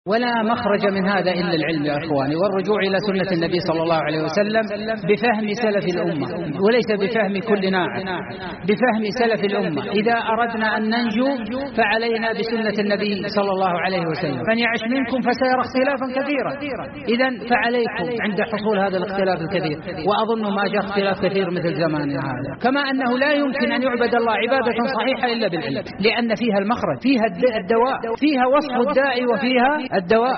ولا مخرج من هذا إلا العلم يا أخواني والرجوع إلى سنة النبي صلى الله عليه وسلم بفهم سلف الأمة وليس بفهم كل ناعم بفهم سلف الأمة إذا أردنا أن ننجو فعلينا بسنة النبي صلى الله عليه وسلم من يعش منكم فسيرى اختلافا كثيرا إذا فعليكم عند حصول هذا الاختلاف الكثير وأظن ما جاء اختلاف كثير مثل زماننا هذا كما أنه لا يمكن أن يعبد الله عبادة صحيحة إلا بالعلم لأن فيها المخرج فيها الدواء فيها وصف الداعي وفيها الدواء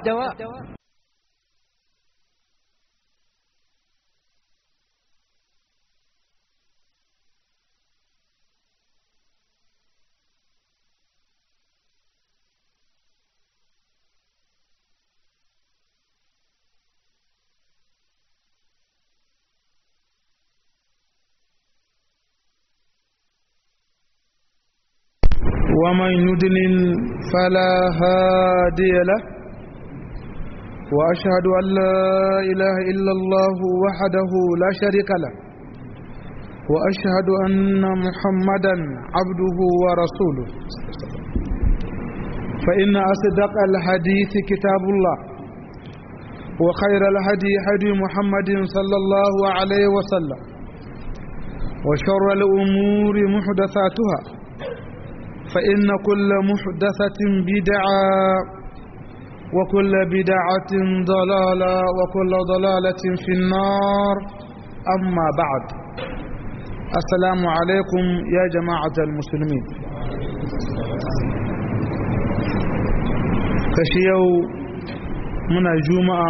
ومن يدلل فلا هادي له وأشهد أن لا إله إلا الله وحده لا شريك له وأشهد أن محمدا عبده ورسوله فإن أصدق الحديث كتاب الله وخير الهدي هدي محمد صلى الله عليه وسلم وشر الأمور محدثاتها فإن كل محدثة بدعة وكل بدعة ضلالة وكل ضلالة في النار أما بعد السلام عليكم يا جماعة المسلمين كشيو من الجمعة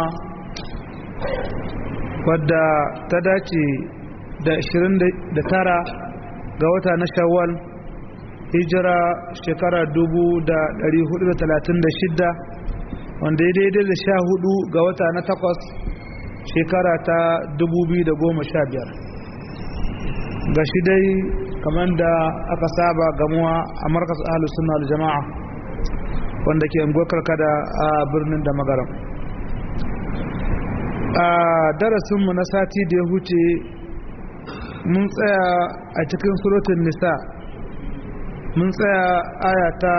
wadda ta dace da 29 ga wata na shawwal hijira shekara 1436 wanda ya daidai da sha hudu ga wata na takwas shekara ta 2015 ga shi dai kamar da aka saba gamuwa a markas ahalus suna jama'a wanda ke ngokar kada a birnin da magaram a darasinmu na sati da ya huce mun tsaya a cikin surutun nisa mun tsaya aya ta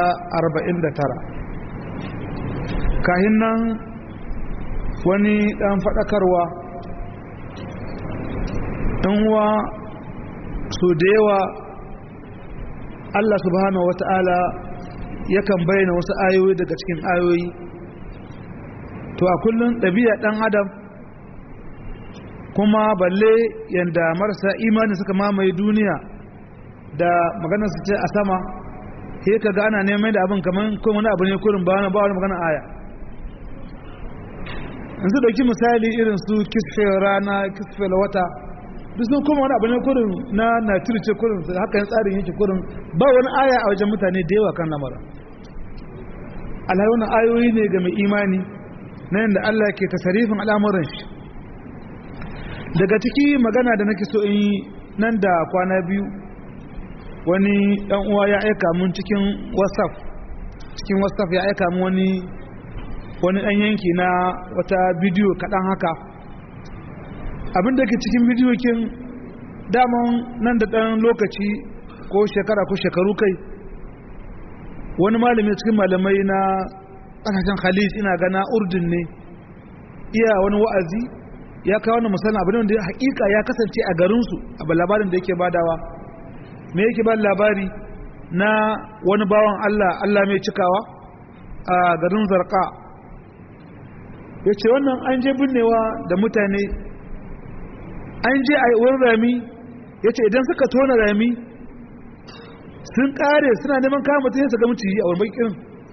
49 kahin nan wani dan faɗakarwa uwa so da yawa Allah subhanahu wata'ala yakan bayyana wasu ayoyi daga cikin ayoyi to a kullum ɗabi'a ɗan adam kuma balle yadda marasa imani suka mamaye duniya da maganar su ce a sama sai ka ga ana neman da abin kamar ko wani abu ne kurin ba wani ba wani magana aya yanzu dauki misali irin su kisfe rana kisfe wata duk sun kuma wani abu ne kurin na naturce kurin haka yin tsarin yake kurin ba wani aya a wajen mutane da yawa kan lamara alhaji wani ayoyi ne ga mai imani na yadda Allah ke tasarifin al'amuran shi daga ciki magana da nake so in yi nan da kwana biyu wani ɗan uwa ya aika mun cikin whatsapp cikin whatsapp ya aika mun wani wani ɗan yanki na wata bidiyo kaɗan haka abin da ke cikin bidiyo kin daman nan da ɗan lokaci ko shekara ko shekaru kai wani malami cikin malamai na ƙasashen khalid ina gana urdun ne iya wani wa'azi ya kawo wani musamman abin da hakika ya kasance a garinsu a labarin da yake badawa me yake ba labari na wani bawan Allah Allah mai cikawa a garin zarka ya ce wannan an je binnewa da mutane an je a wurin rami ya ce idan suka tona rami sun kare suna neman kama mutum su ga muciyi a wani bakin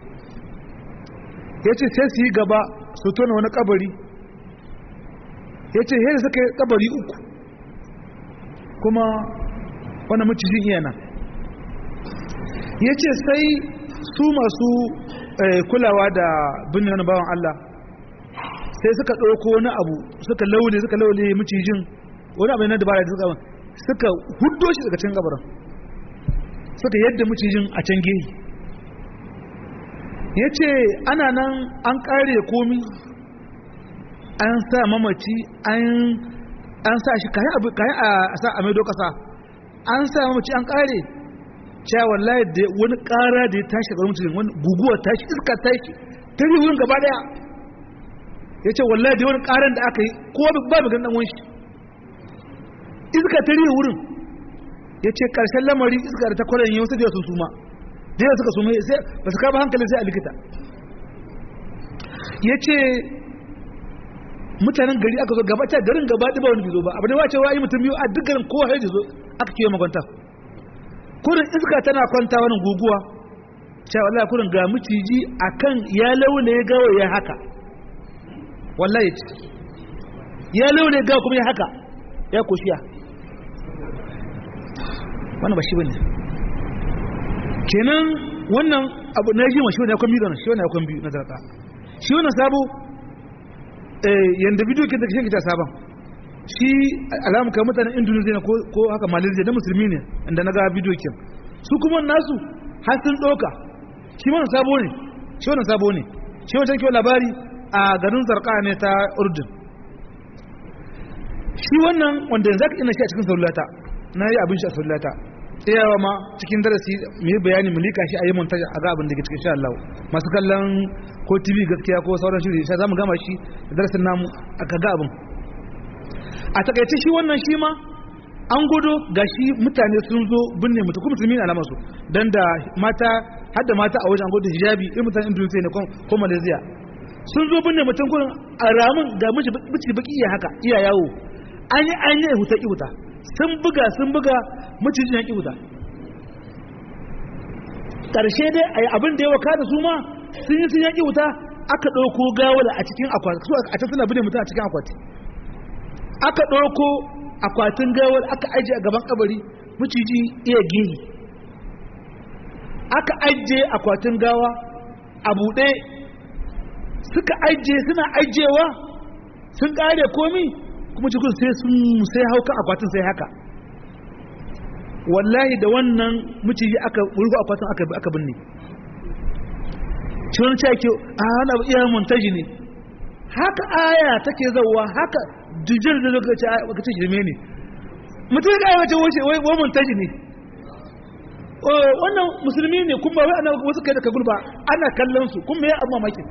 ya ce sai su yi gaba su tona wani kabari ya ce yadda suka yi kabari uku kuma wani macijin iya nan ya ce sai su masu kulawa da binne wani bawan Allah sai suka ɗauko wani abu suka laule suka laule macijin wani abu na dabara da suka suka huddo shi daga can gabaran suka yadda macijin a can gehi ya ce ana nan an ƙare komi an sa mamaci an sa shi kayan a sa a maido kasa an sa mamaci an ƙare cewa wallahi da wani ƙara da ya tashi ga mutum wani guguwa tashi iska tashi ta rihe wurin gaba daya ya ce wallahi da wani karan da aka yi kowa ba mu ganin ɗan shi iska ta rihe wurin ya ce ƙarshen lamari iska da ta kwanan yi wasu da sun suma da yawa suka suma sai ba su kama hankalin sai a likita ya ce mutanen gari aka zo gabata garin gaba ɗiba wani bizo ba abu ne wace wa yi mutum biyu a duk garin kowa ya zo aka kiyo makwanta kurin iska tana kwanta wani guguwa cewa wallahi kurin ga miciji akan ya laule ya gawo ya haka wallahi ya laule gawo kuma ya haka ya koshiya wannan ba shi bane kenan wannan abu na ji ma shi wannan akwai biyu shi wannan akwai biyu na zarta shi wannan sabo eh yanda bidiyo ke da shi ta saban shi alamu kai mutanen Indonesia ne ko haka Malaysia na musulmi ne inda na ga bidiyo kin su kuma nasu har sun doka shi wannan sabo ne shi wannan sabo ne shi wannan kiwo labari a garin Zarqa ne ta Urdun shi wannan wanda yanzu aka ina shi a cikin saulata na yi abin shi a sallata tsayawa ma cikin darasi mu yi bayani mu lika shi a yi montaja a ga abin da ke cikin sha Allah masu kallon ko TV gaskiya ko sauran shiri sai zamu gama shi da darasin namu aka ga abin a takaice shi wannan shi ma an gudu ga shi mutane sun zo binne mutu kuma musulmi alamar su dan da mata hadda mata a wajen an gudu hijabi irin mutanen Indonesia ne ko Malaysia sun zo binne mutum gurin a ramin ga miji baki iya haka iya yawo an yi an yi huta ki huta sun buga sun buga macijin yaƙi wuta ƙarshe dai a yi abin da ya waka da su ma sun yi sun yaƙi wuta aka ɗauko gawala a cikin akwati su a can suna bude mutum a cikin akwati aka ɗauko akwatin gawal aka ajiye a gaban kabari maciji iya gehi aka ajiye akwatin gawa a buɗe suka ajiye suna ajiyewa sun ƙare komi kuma cikin sai sun sai hauka akwatin sai haka wallahi da wannan miciji aka wurgo akwatin aka aka binne cikin cake a hana iya montaji ne haka aya take zauwa haka jujjar da lokaci aka ce shirme ne mutum ya kai wace wace wai montaji ne wannan musulmi ne kuma wai ana wasu kai da kagul ba ana kallon su kuma ya amma makin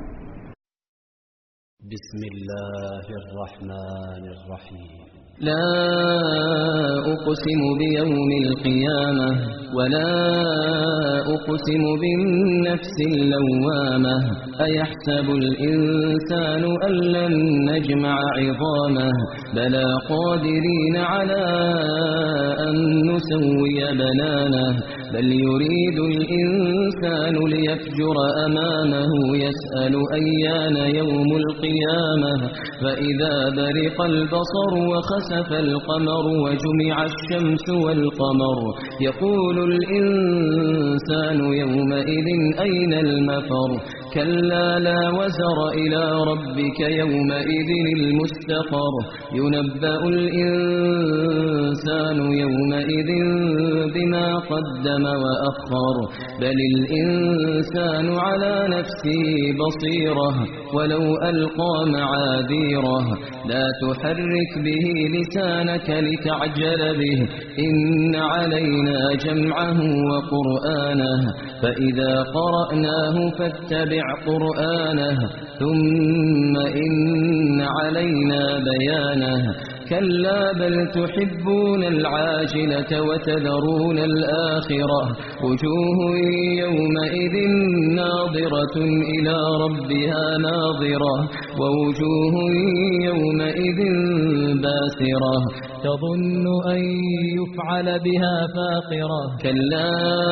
بسم الله الرحمن الرحيم لا أقسم بيوم القيامة ولا أقسم بالنفس اللوامة أيحسب الإنسان أن لن نجمع عظامه بلى قادرين على أن نسوي بنانه بل يريد الإنسان ليفجر أمامه يسأل أيان يوم القيامة فإذا برق البصر وخسف القمر وجمع الشمس والقمر يقول الإنسان يومئذ أين المفر كلا لا وزر إلى ربك يومئذ المستقر ينبأ الإنسان يومئذ بما قدم وأخر بل الإنسان على نفسه بصيرة ولو ألقى معاذيره لا تحرك به لسانك لتعجل به إن علينا جمعه وقرآنه فإذا قرأناه فاتبع قرآنه ثم إن علينا بيانه كلا بل تحبون العاجلة وتذرون الآخرة وجوه يومئذ ناظرة إلى ربها ناظرة ووجوه يومئذ باسرة تظن أن يفعل بها فاقرة كلا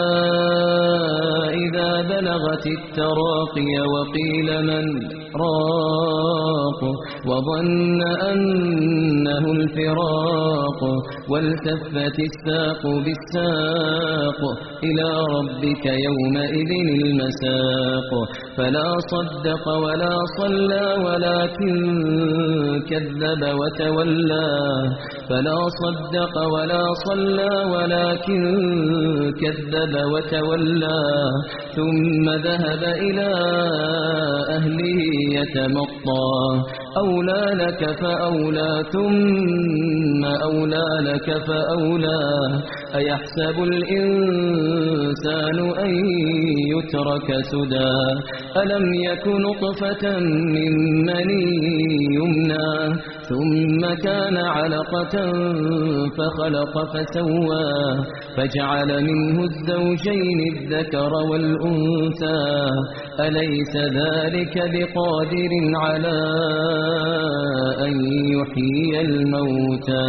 إذا بلغت التراقي وقيل من راق وظن أنه الفراق والتفت الساق بالساق إلى ربك يومئذ المساق فلا صدق ولا صلى ولكن كذب وتولى فلا صدق ولا صلى ولكن كذب وتولى ثم ذهب إلى أهله يتمطى أولى لك فأولى ثم أولى لك فأولى أيحسب الإنسان أن يترك سدى ألم يك نطفة من مني يمنى ثم كان علقة فخلق فسوى فجعل منه الزوجين الذكر والأنثى أليس ذلك بقادر على أن يحيي الموتى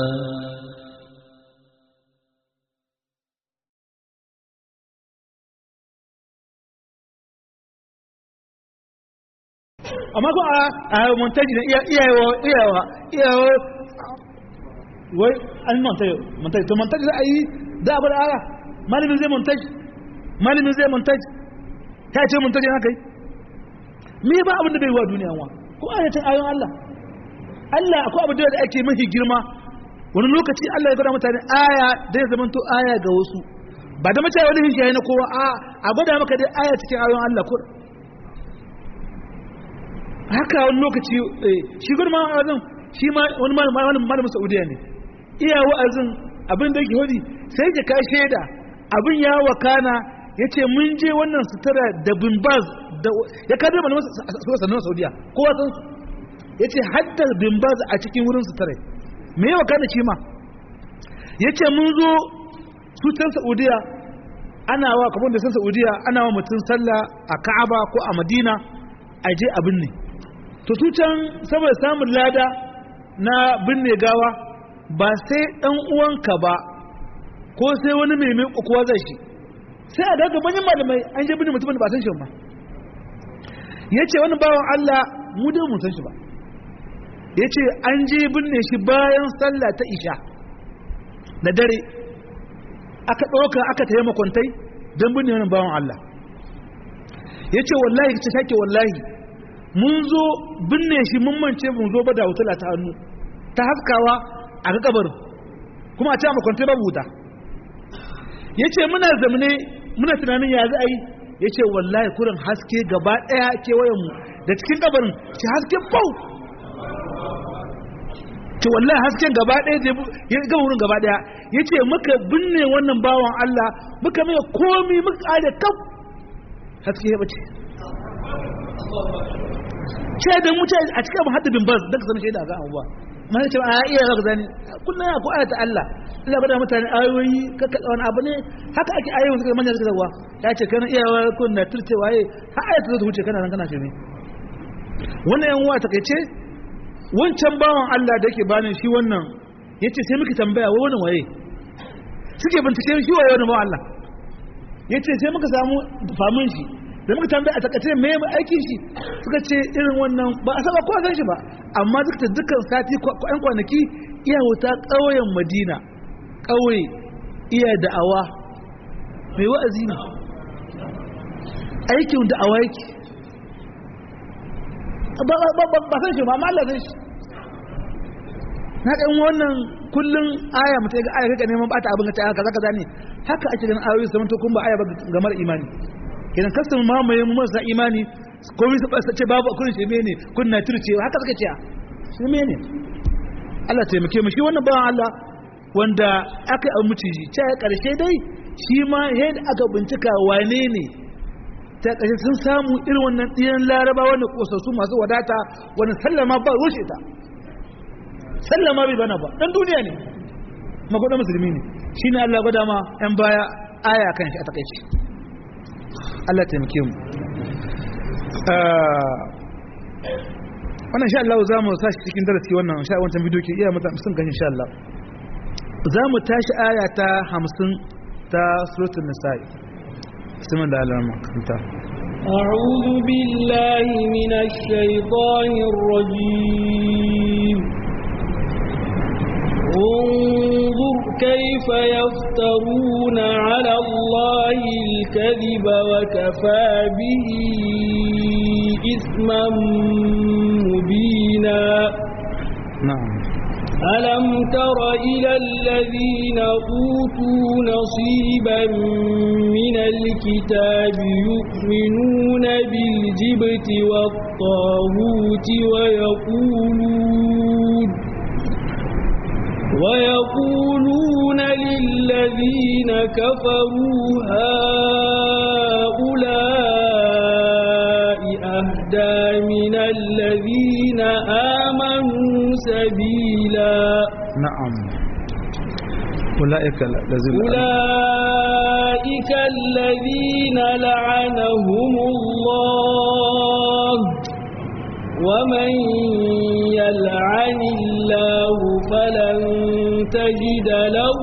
amma ko a a montaji da iyawa iyawa iyawa wai an montaji montaji to montaji za a yi da abu da ara malamin zai montaji malamin zai montaji ta ce montaji haka yi me ba abin da bai wa duniya wa ko ayatin ayon Allah Allah akwai abu da ake mafi girma wani lokaci Allah ya gwada mutane aya da ya zama to aya ga wasu ba da mace wani hishiyayi na kowa a a gwada maka dai aya cikin ayon Allah ko haka wani lokaci shi gudun ma'azin shi ma wani malamin saudiya ne iya wa'azin abin da yake wadi sai da ka shaida abin ya wakana ya ce mun je wannan sutura da bimbaz ya kada malamin sannan saudiya kowa san su ya ce haddar bimbaz a cikin wurin sutura me ya wakana shi ma ya ce mun zo sutan saudiya ana wa kamar da san saudiya ana wa mutum sallah a ka'aba ko a madina a je abin ne to su can saboda samun lada na binne gawa ba sai dan uwanka ba ko sai wani mai mai kuwa zai shi sai a daga manyan malamai an je binne mutumin da ba san shi ba yace wani bawan Allah mu dai mun san shi ba yace an je binne shi bayan sallah ta isha da dare aka ɗauka aka tayi makwantai don binne wani bawan Allah yace wallahi ce take wallahi mun zo binne shi mun mance mun zo ba da wutula ta hannu ta haskawa a ga kabarin kuma a ce a makwantai babu wuta ya ce muna zamane muna tunanin ya za a yi ya ce wallahi kurin haske gaba ɗaya kewayenmu da cikin kabarin ce haske bau ce wallahi hasken gaba ɗaya ya gaba wurin gaba ɗaya ya ce muka binne wannan bawan Allah muka mai komi muka ƙare kaf haske ya bace ce da mutu a cikin abin haddabin bas daga sanin shaida ga abubuwa mana ce a iya zaka zani kullum ya ko ayata Allah Allah bada mutane ayoyi kaka wani abu ne haka ake ayoyin suka manya suka zawa ya ce kana iya kun na turce waye har ayata zo ta wuce kana nan kana shirme wannan yan uwa takeice wancan bawan Allah da yake bani shi wannan yace sai muke tambaya wai wannan waye suke bincike shi waye wannan bawan Allah yace sai muka samu famin shi da muka tambaya a takace me mai aikin shi suka ce irin wannan ba a saba kowa san shi ba amma duk da dukkan sati yan kwanaki iya wuta ƙauyen madina ƙauye iya da'awa mai wa'azi ne aikin da'awa yake ba san shi ba amma Allah san shi na ɗan wannan kullum aya mutum ga aya kaka neman bata abin ka ta haka zaka zane haka ake ganin ayoyi zaman to kun ba aya ba ga mara imani kenan kasan mamaye mu marasa imani komai su ɓasa ce babu kun shi ne kun na turcewa haka suka ce shi ne Allah taimake mu shi wannan bawan Allah wanda aka yi muciji ce ya ƙarshe dai shi ma yadda aka bincika wane ne ta ƙarshe sun samu irin wannan ɗiyan laraba wanda ƙosassu masu wadata wani sallama ba rushe ta sallama bai bana ba ɗan duniya ne magwada musulmi ne shi ne Allah gwada ma 'yan baya aya kan shi a takaici Allah taimake mu wannan sha Allah za mu sashi cikin darasi wannan sha wancan bidiyo ke iya mata sun kan insha Allah za mu tashi aya ta 50 ta suratul nisa'i bismillah da Allah makanta أعوذ بالله من الشيطان الرجيم انظر كيف يفترون على الله الكذب وكفى به إثما مبينا na'am ألم تر إلى الذين أوتوا نصيبا من الكتاب يؤمنون بالجبت والطاغوت ويقولون ويقولون للذين كفروا هؤلاء أهدى من الذين آمنوا سبيلا na'am ulaika lazina أولئك الذين لعنهم الله ومن يلعن الله فلن تجد له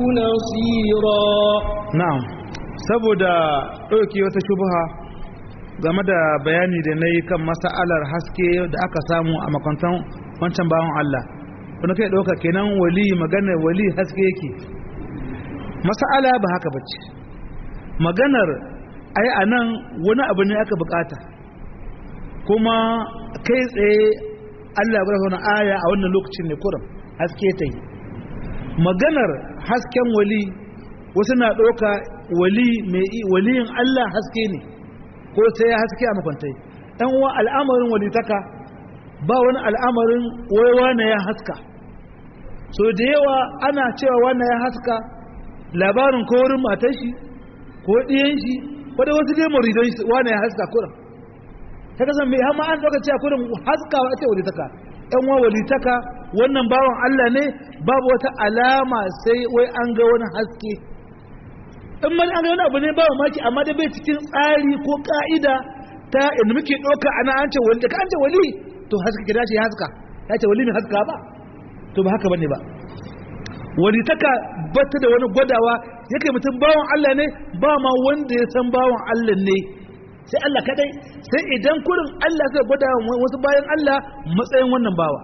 نصيرا na'am saboda ɗauki wata shubha game da bayani da na yi kan masa'alar haske da aka samu a makwantan wancan bawan Allah wani kai ɗauka kenan wali maganar wali haske yake masa'ala ba haka bace maganar ai a nan wani abu ne aka bukata kuma kai tsaye Allah ya wani aya a wannan lokacin ne kuram haske ta yi maganar hasken wali wasu na ɗauka wali mai waliyin Allah haske ne ko sai ya haske a makwantai ɗan uwa al'amarin walitaka ba wani al'amarin wai wane ya haska so da yawa ana cewa wane ya haska labarin ko wurin matar shi ko ɗiyan shi ko da wasu dai muridan shi wane ya haska kurin ta kasan mai hama an ɗauka cewa kurin haskawa ake walitaka ɗan uwa walitaka wannan bawan Allah ne babu wata alama sai wai an ga wani haske in mani an ga wani abu ne ba maki amma da bai cikin tsari ko ka'ida ta inda muke ɗauka ana an ce wali da ka an ce wali to haska kira shi ya haska ya ce wali ne haska ba to ba haka bane ba wali taka bata da wani gwadawa yake mutum bawan Allah ne ba ma wanda ya san bawan Allah ne sai Allah kadai sai idan kurin Allah sai gwada wasu bayan Allah matsayin wannan bawa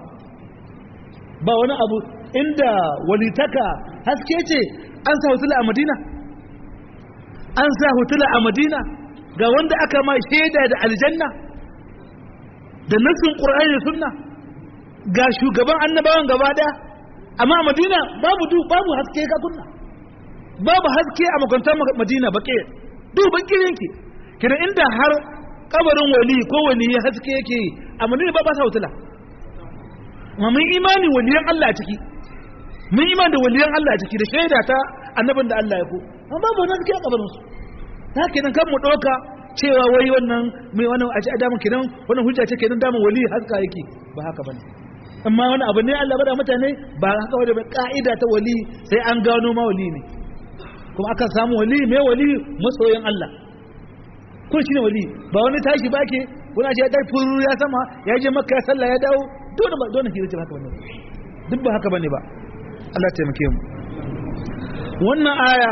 ba wani abu inda walitaka haske ce an sa hutula a Madina an sa hutula a Madina ga wanda aka ma shaida da aljanna da nassin Qur'ani da sunna ga shugaban annabawan gaba daya amma a Madina babu du babu haske ka kunna babu haske a makwantar Madina baƙe duk baƙe yanki kina inda har kabarin wali ko wali ya haske yake a Madina ba ba sa hutula amma mun imani waliyan Allah a ciki mun imani da waliyan Allah a ciki da shaida ta annabin da Allah ya ko amma babu wani haske a kabarin su ta kenan kan mu ɗauka cewa wai wannan mai wannan a ci a damun kenan wannan hujja ce kenan damun wali haska yake ba haka bane amma wani abu ne Allah bada mutane ba haka wani ba ka'ida ta wali sai an gano ma wali ne kuma aka samu wali mai wali masoyin Allah ko shine wali ba wani tashi ba ke wani ce ya tashi furu ya sama ya je makka ya sallah ya dawo dole ba dole hira ce ba haka bane duk ba haka bane ba Allah taimake mu wannan aya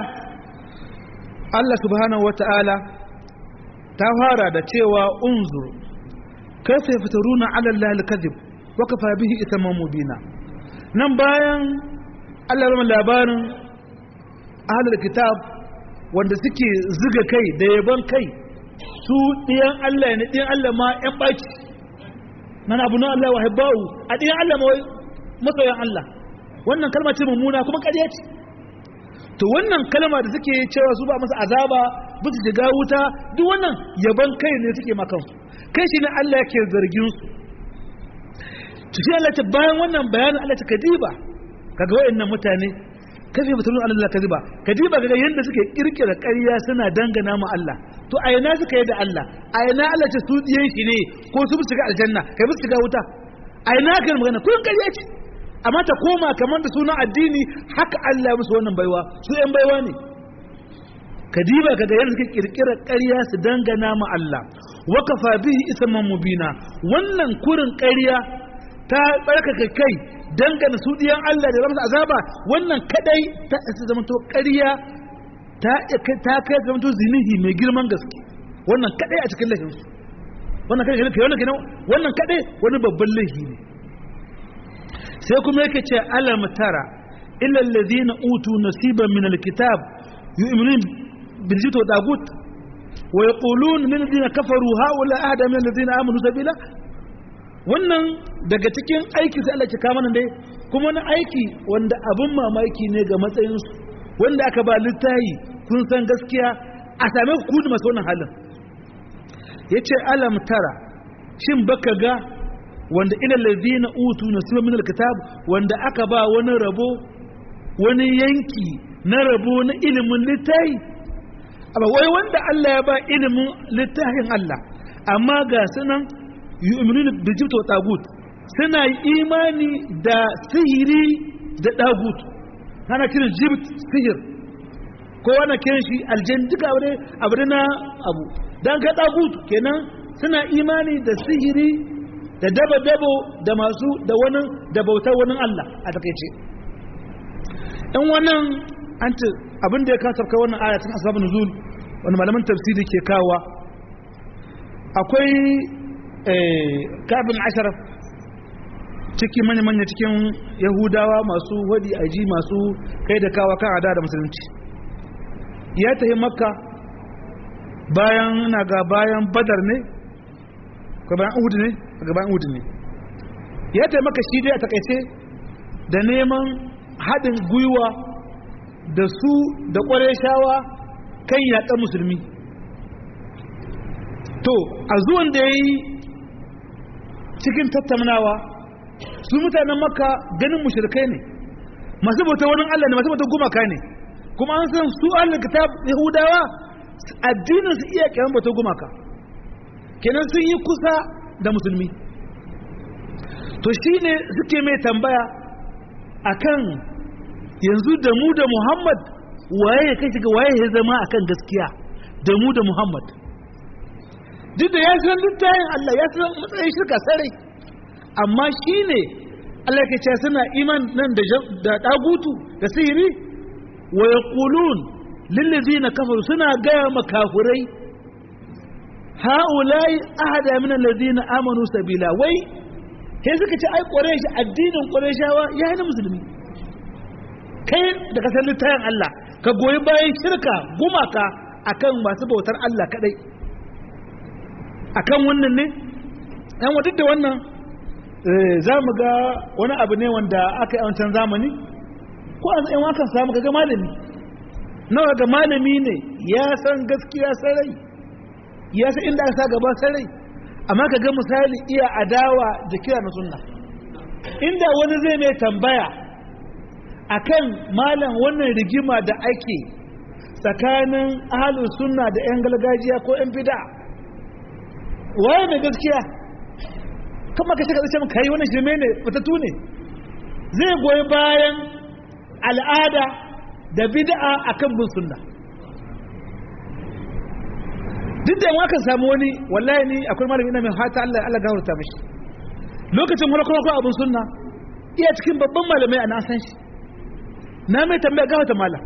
Allah subhanahu wata'ala ta fara da cewa unzur kaifa yaftaruna ala Allah al-kadhib wa kafa bihi ithman mubina nan bayan Allah ya labarin ahlul kitab wanda suke zuga kai da yaban kai su diyan Allah ne diyan Allah ma yan baki nan abu na Allah wa hibbau a diyan Allah ma masoyan Allah wannan kalma ce mummuna kuma ƙarya ce to wannan kalma da suke cewa su ba masa azaba ba su shiga wuta duk wannan yaban kai ne suke makan su kai shi ne Allah yake zargin su to shi Allah ta bayan wannan bayanin Allah ta kadiba kaga wayannan mutane kafe batulun Allah kadiba kadiba kaga yanda suke kirkira ƙarya suna dangana mu Allah to a ina suka yi da Allah a ina Allah ce su diyan shi ne ko su bi shiga aljanna kai bi shiga wuta a ina kai magana kun ƙarya ce amma ta koma kamar da sunan addini haka Allah ya musu wannan baiwa su ‘yan baiwa ne kadiba ka ga yadda suke kirkirar ƙarya su dangana ma Allah wakafa bihi isman mubina wannan kurin ƙarya ta tsarkaka kai dangana su diyan Allah da ramsa azaba wannan kadai ta isa zamanto ƙarya ta ta kai zamanto zinihi mai girman gaske wannan kadai a cikin laifin su wannan kadai wannan wannan kadai wani babban laifi ne sai kuma yake ce alam tara illa alladhina utu nasiban min alkitab yu'minun bil jibti wa tagut wa yaqulun min alladhina kafaru haula ahda min alladhina amanu sabila wannan daga cikin aiki sai Allah ya kama nan dai kuma na aiki wanda abin mamaki ne ga matsayinsu wanda aka ba littayi kun san gaskiya a same ku da masu wannan halin ya ce alam tara shin baka ga wanda ila lazina utu na suna min alkitab wanda aka ba wani rabo wani yanki na rabo na ilimin littayi amma wai wanda Allah ya ba ilimin littafin Allah amma ga sunan yu'minuna bi jibta wa tagut suna imani da sihiri da dagut ana kiran jibt sihir ko ana kiran shi aljan duka abu ne abu na abu dan ka dagut kenan suna imani da sihiri da daba dabo da masu da wani da bautar wani Allah a takeice in wannan an ce abin da ya kasafka wannan aya cikin asbabun nuzul wani malaman tafsiri ke kawa akwai kabin ashar ciki manya-manya cikin yahudawa masu wadi aji masu kai da kawa kan ada da musulunci ya tafi makka bayan na ga bayan badar ne ko bayan uhud ne ga bayan uhud ne ya tafi makka shi dai a takaice da neman haɗin gwiwa da su da ƙwarai shawa kan yaƙar musulmi to a zuwan da ya yi cikin tattaunawa su mutanen makka ganin mushrikai ne masu bauta wani allah ne masu bauta gumaka ne kuma an san su allah kitab yahudawa addinin su iya kyan bauta gumaka kenan sun yi kusa da musulmi to shine suke mai tambaya akan yanzu da mu da muhammad waye ya kai shiga waye ya zama akan gaskiya da mu da muhammad duk da ya san littayin Allah ya san matsayin shirka sarai amma shi ne Allah ke ce suna iman nan da ɗagutu da sihiri wa ya ƙulun lillazi na kafaru suna gaya makafurai ha'ulai ahada min allazi na amanu sabila wai sai suka ce ai ƙwarai addinin ƙwarai shawa ya hana musulmi kai da kasar littayin Allah ka goyi bayan shirka gumaka akan masu bautar Allah kadai akan wannan ne yan duk da wannan za mu ga wani abu ne wanda aka yi wancan zamani ko a yan wakan samu ga malami nawa ga malami ne ya san gaskiya sarai ya san inda aka sa gaba sarai amma ka ga misali iya adawa da kira na sunna inda wani zai mai tambaya akan malam wannan rigima da ake tsakanin ahalus sunna da 'yan gargajiya ko 'yan bid'a waye mai gaskiya kuma ka shiga zace kai wannan shirme ne fitattu ne zai goyi bayan al'ada da bid'a akan bin sunna duk da yawa kan samu wani wallahi ni akwai malami ina mai hata Allah Allah gafarta mishi lokacin wani kuma abin sunna iya cikin babban malamai a na san shi na mai tambaya gafarta malam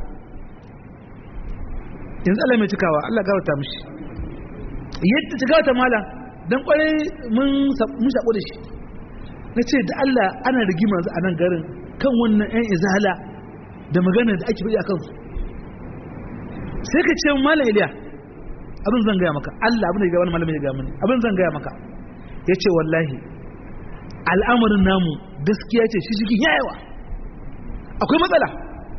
yanzu Allah mai cikawa Allah gafarta mishi yadda ci gafarta malam don kwarai mun shaƙo da shi na ce da Allah ana rigima a nan garin kan wannan 'yan izala da magana da ake faɗi a kansu sai ka ce malam iliya abin zan gaya maka Allah abin da ya wani malamin ya gaya mani abin zan gaya maka ya ce wallahi al'amarin namu gaskiya ce shi shi yawa akwai matsala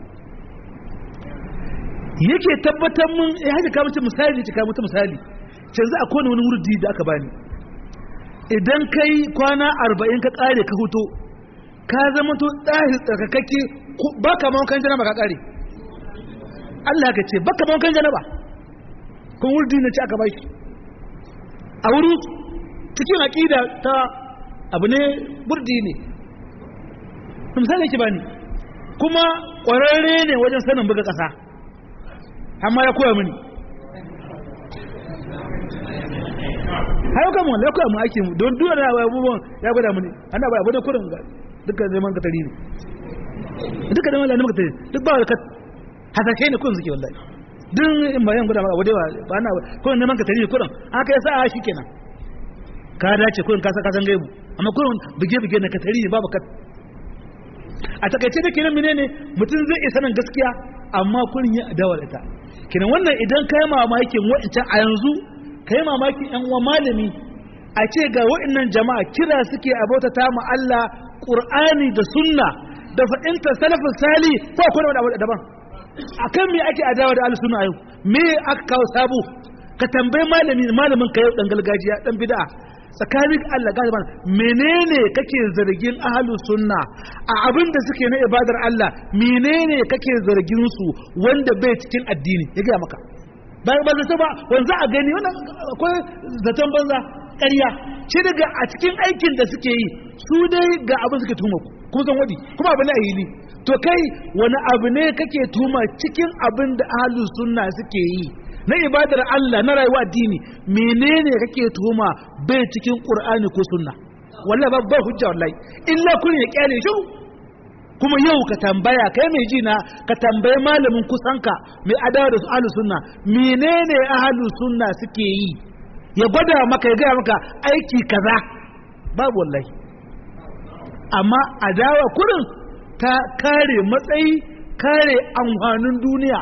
yake tabbatar mun ya haka kamar misali ta kamar misali canzu a kone wani wurdi da aka bani idan kai kwana arba'in ka kare ka huto ka zama to ɗahi tsarkakakke ba ka mawankan janaba ka kare Allah ka ce ba ka mawankan janaba kuma wurdi na ci aka ba shi a wuri cikin aƙida ta abu ne wurdi ne misali yake bani kuma ƙwararre ne wajen sanin buga ƙasa amma ya koya mini har kan mu ya koya mu aikin mu don duwar da abubuwan ya gwada mini ana ba abu da kurin ga duka zaman ka tari ne duka zaman lalima ka tari duk ba ka hasashe ne kurin suke wallahi duk in bayan gwada abu da ba na kurin neman ka tari ne kurin aka yi sa'a shi kenan ka dace kurin ka san gaibu amma kurin bige-bige na ka tari ne babu ka a takaice da kenan menene mutum zai isa nan gaskiya amma kurin ya adawa da ita kenan wannan idan kai mamakin wa'ancan a yanzu kai mamakin yan uwa malami a ce ga wa'annan jama'a kira suke abota ta mu Allah Qur'ani da sunna da fa'inta salafin sali ko akwai wani abu daban akan me ake adawa da ahlus sunna yau me aka kawo sabo ka tambayi malami malamin ka yau dan gargajiya dan bid'a tsakanin Allah ga ban menene kake zargin ahlus sunna a abin da suke na ibadar Allah menene kake zargin su wanda bai cikin addini ya ga maka ba ba zato ba wanzu a gani wannan akwai zaton banza ƙarya shi daga a cikin aikin da suke yi su dai ga abin suke tuma ku kuma san wadi kuma abu ne a hili to kai wani abu ne kake tuma cikin abin da ahlus sunna suke yi na ibadar Allah na rayuwa addini menene kake tuma bai cikin qur'ani ko sunna wallahi ba ba hujja wallahi illa kun ya kyale shi kuma yau ka tambaya kai mai ji na ka tambayi malamin kusanka mai adawa da ahlus sunna menene ahlus sunna suke yi ya gwada maka ya gaya maka aiki kaza babu wallahi amma adawa kurin ta kare matsayi kare amfanin duniya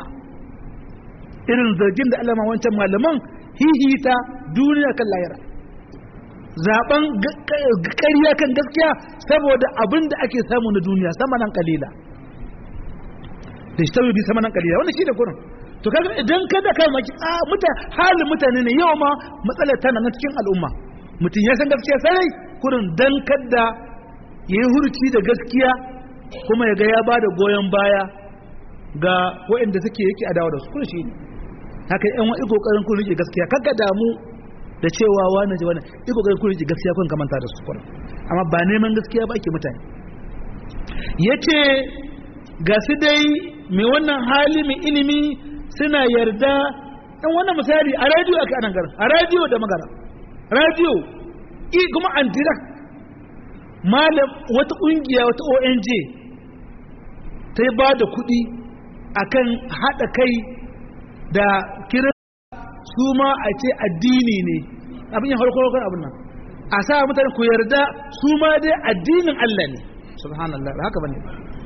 irin zargin da alama wancan malaman hihita duniya kan layara zaben ƙarya kan gaskiya saboda abin da ake samu na duniya sama nan kalila da shi tabi sama nan kalila wannan shi da kurin to kaga idan kada kai maki a muta halin mutane ne yau ma matsalar tana na cikin al'umma mutum ya san gaskiya sarai kurin dan kadda yayi hurci da gaskiya kuma ya ga ya bada goyon baya ga waɗanda suke yake adawa da su kun shi ne haka yan wani kokarin kun rike gaskiya kaga damu da cewa wani ji wani iko kokarin kun rike gaskiya kun kamanta da su kurin amma ba neman gaskiya ba ake mutane yace ga su dai mai wannan hali mai ilimi suna yarda ɗan wannan misali a radio ake anan garin a radio da magana radio i kuma an direct malam wata ƙungiya wata ONG ta yi ba da kuɗi akan haɗa kai da kira su ma a ce addini ne abin yin harkar harkar abin nan a sa mutane ku yarda su ma dai addinin Allah ne subhanallah haka bane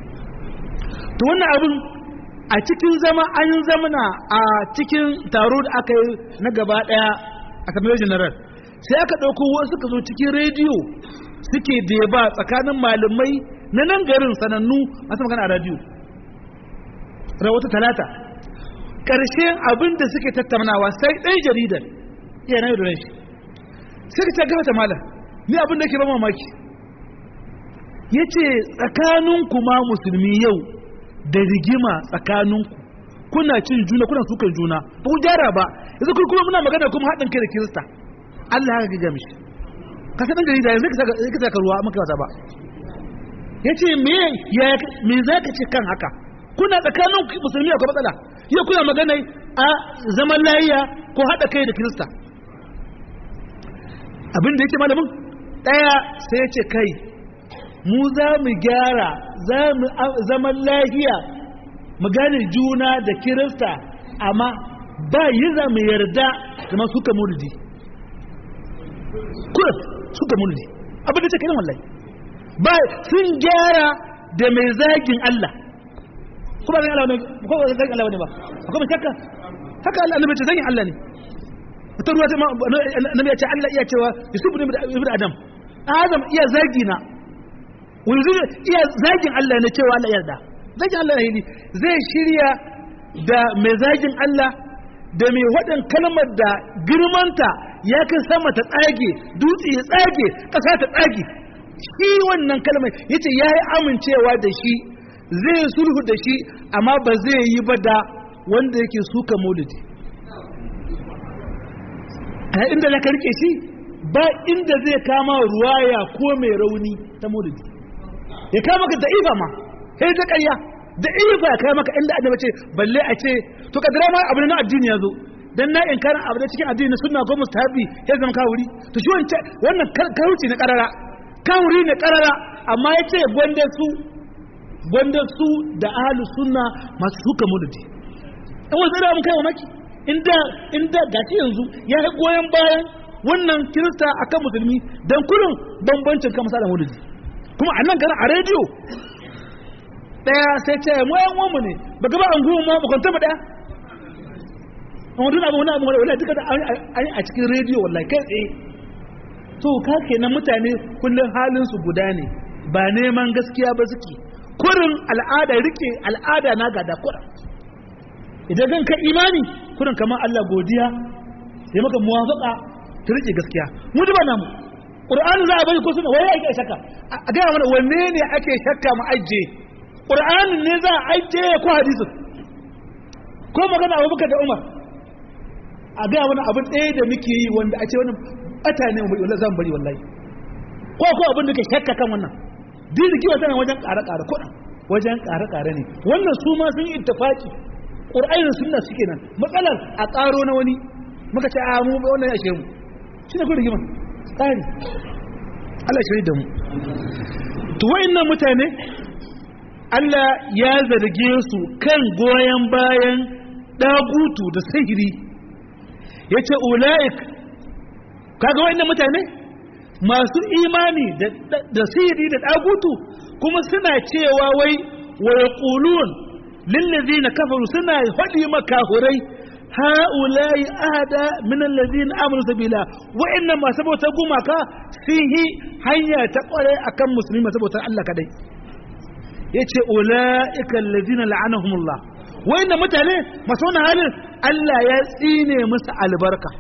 to wannan abin a cikin zama an zamana a cikin taro da aka yi na gaba daya a kamar general sai aka ɗauko wasu suka zo cikin rediyo suke deba tsakanin malamai na nan garin sanannu masu magana a radiyo rawata talata ƙarshen abin da suke tattaunawa sai ɗai jaridar iya na yau shi suka ta gaba ta malam ni abin da ke ba mamaki ya ce tsakaninku ma musulmi yau da rigima tsakaninku kuna cin juna kuna sukan juna ba ku gyara ba yanzu kuma muna magana kuma haɗin kai da kirista Allah haka gaga mishi ka san gari da yanzu ka saka ruwa maka wata ba yace me ya me zaka ce kan haka kuna tsakanin musulmi akwai matsala yau kuna magana a zaman layiya ko haɗa kai da kirista abin da yake malamin ɗaya sai ya ce kai mu za mu gyara za mu zaman lahiya mu gane juna da kirista amma ba yi za mu yarda zama suka murdi kuras suka murdi abin da ce kiran wallahi ba sun gyara da mai zagin Allah kuma zagin Allah ne ko ba zagin Allah ne ba akwai mai shakka haka Allah annabi ce zagin Allah ne wata ruwa ta annabi ya ce Allah iya cewa yusufu ne ibn adam adam iya zagi na wani iya zagin Allah ne cewa Allah yarda zagin Allah ne zai shirya da mai zagin Allah da mai waɗin kalmar da girmanta ya kai sama ta tsage dutse ya tsage ƙasa ta tsage shi wannan kalmar ya ce ya yi amincewa da shi zai sulhu da shi amma ba zai yi ba da wanda yake suka maulidi a inda za ka rike shi ba inda zai kama ruwaya ko mai rauni ta maulidi ya kama ka da'ifa ma sai ta ƙarya da'ifa ya kama ka inda annabi ce balle a ce to kadira ma abu na addini ya zo dan na inkarin abu da cikin addini sunna ko mustahabi ya zama kawuri to shi wancan wannan kawuci na karara kawuri ne karara amma ya ce gwanda su gwanda su da ahlus sunna masu suka maulidi in wasu da mun kai wa maki inda inda gashi yanzu ya yi goyon bayan wannan kirista akan musulmi dan kullum bambancin kan misalin maulidi kuma a nan garin a rediyo daya sai ce mu yan uwanmu ne ba gaba an gumu ma bakwanta mu daya amma duk abu wani abu wani duka da an a cikin rediyo wallahi kai tsaye to ka kenan mutane kullum halin su guda ne ba neman gaskiya ba suke kurin al'ada rike al'ada na gada kurin idan kan ka imani kurin kamar Allah godiya ya maka muwafaka ta rike gaskiya mu duba namu qur'ani za a bari ko suna waye ake shakka a ga mana wanne ne ake shakka mu ajje qur'ani ne za a ajje ko hadisin ko magana Abubakar da Umar a ga mana abin ɗaya da muke yi wanda a ce wani bata ne mu wallahi zan bari wallahi ko ko abin da ke shakka kan wannan dini kiwa tana wajen ƙare ƙare ko wajen ƙare ƙare ne wannan su ma sun yi ittifaki qur'ani da sunna suke nan matsalar a ƙaro na wani muka ce a mu wannan ya shemu shi ne kuma tsari Allah shiri da mu to wayannan mutane Allah ya zarge su kan goyen bayan dagutu da sihiri yace ulaik kaga wayannan mutane masu imani da sihiri da dagutu kuma suna cewa wai wa yaqulun lil ladina kafaru suna fadi makahurai ha'ulai ahada min alladhina amanu sabila wa'annan masu bauta gumaka fihi hanya ta kware akan musulmi masu bautar Allah kadai yace ulaika alladhina la'anahumullah wa'annan mutane masu wannan halin Allah ya tsine musu albarka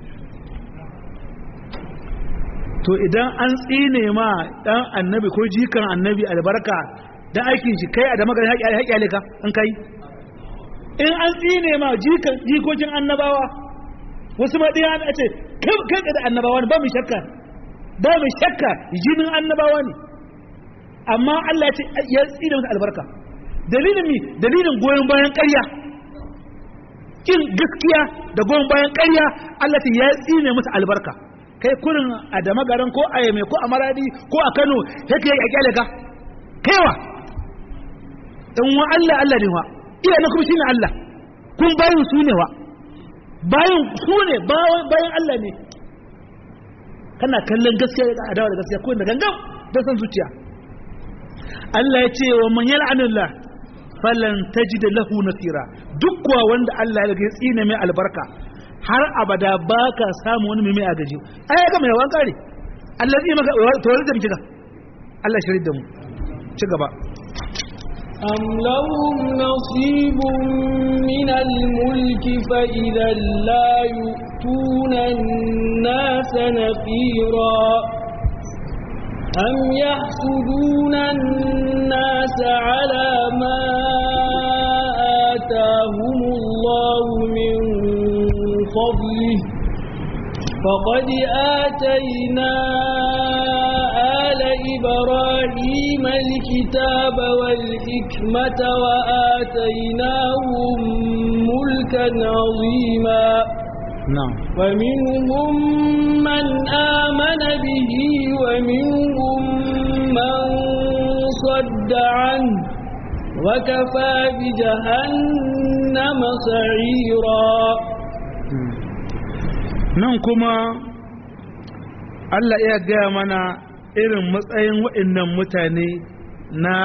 to idan an tsine ma dan annabi ko jikan annabi albarka dan aikin shi kai a da magana haƙi haƙi alika an kai in an tsine ma jikokin annabawa wasu ma ɗaya a ce kai da annabawa ne ba mu shakka ba mu shakka jinin annabawa ne amma Allah ce ya tsine musu albarka dalilin mi dalilin goyon bayan ƙarya kin gaskiya da goyon bayan ƙarya Allah ce ya tsine musu albarka kai kurin a da magaran ko a yame ko a maradi ko a Kano yake ya kyale ka kaiwa dan wa Allah Allah ne wa iya na kuma shine Allah kun bayin su ne wa bayin su ne bayan Allah ne kana kallon gaskiya da adawa da gaskiya ko da gangan da san zuciya Allah ya ce wa man yal'anillah falan tajid lahu nasira duk kuwa wanda Allah ya ga tsine mai albarka har abada baka samu wani mai agaji ai ga mai yawan kare Allah zai maka to wani da mu kiga Allah shirin da mu ci gaba أم لهم نصيب من الملك فإذا لا يؤتون الناس نفيرا أم يحسدون الناس على ما آتاهم الله من فضله فقد آتينا آل إبراهيم الكتاب والحكمة وآتيناهم ملكا عظيما نعم ومنهم من آمن به ومنهم من صد عنه وكفى بجهنم سعيرا nan kuma Allah ya gaya mana irin matsayin waɗannan mutane na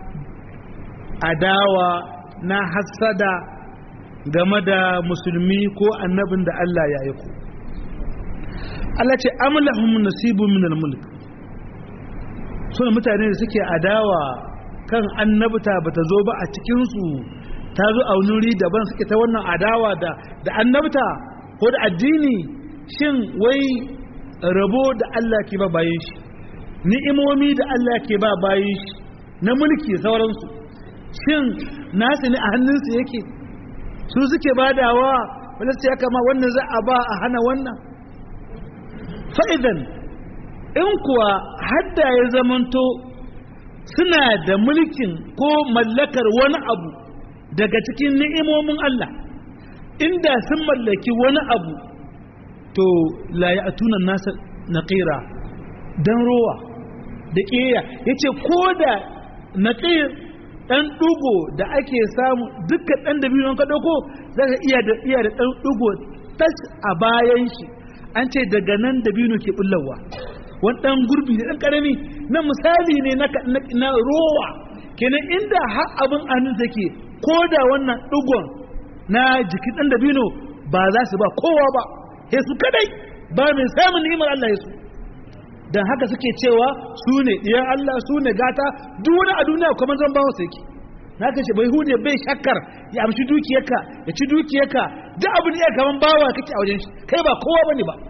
adawa na hassada game da musulmi ko annabin da Allah ya yi ku Allah ce amlahum nasibu min al-mulk suna mutane da suke adawa kan annabta bata zo ba a cikinsu ta zo a wuri daban suke ta wannan adawa da da annabta ko da addini shin wai rabo da Allah ke ba bayan shi ni'imomi da Allah ke ba bayan shi na mulki sauransu shin nasu ne a hannunsu yake su suke badawa wanda su ya kama wannan za a ba a hana wannan fa'idan in kuwa hadda ya zamanto suna da mulkin ko mallakar wani abu daga cikin ni'imomin Allah inda sun mallaki wani abu to la ya atuna nasa naqira dan rowa da ƙeya yace ko da naqir dan dugo da ake samu dukkan dan da biyu ka dauko zaka iya da iya da dan dugo tas a bayan shi an ce daga nan da biyu ke bullawa wani dan gurbi da dan karami na misali ne na na rowa kenan inda har abin annu take ko da wannan dugon na jikin dan da biyu ba za su ba kowa ba sai su kadai ba mai samun ni'imar Allah ya su dan haka suke cewa su ne ɗiyan Allah su ne gata duk wani a duniya kuma zan bawa sai ki na ka ce bai hude bai shakkar ya amshi dukiyarka ya ci dukiyarka duk abin da ya kaman bawa kake a wajen shi kai ba kowa bane ba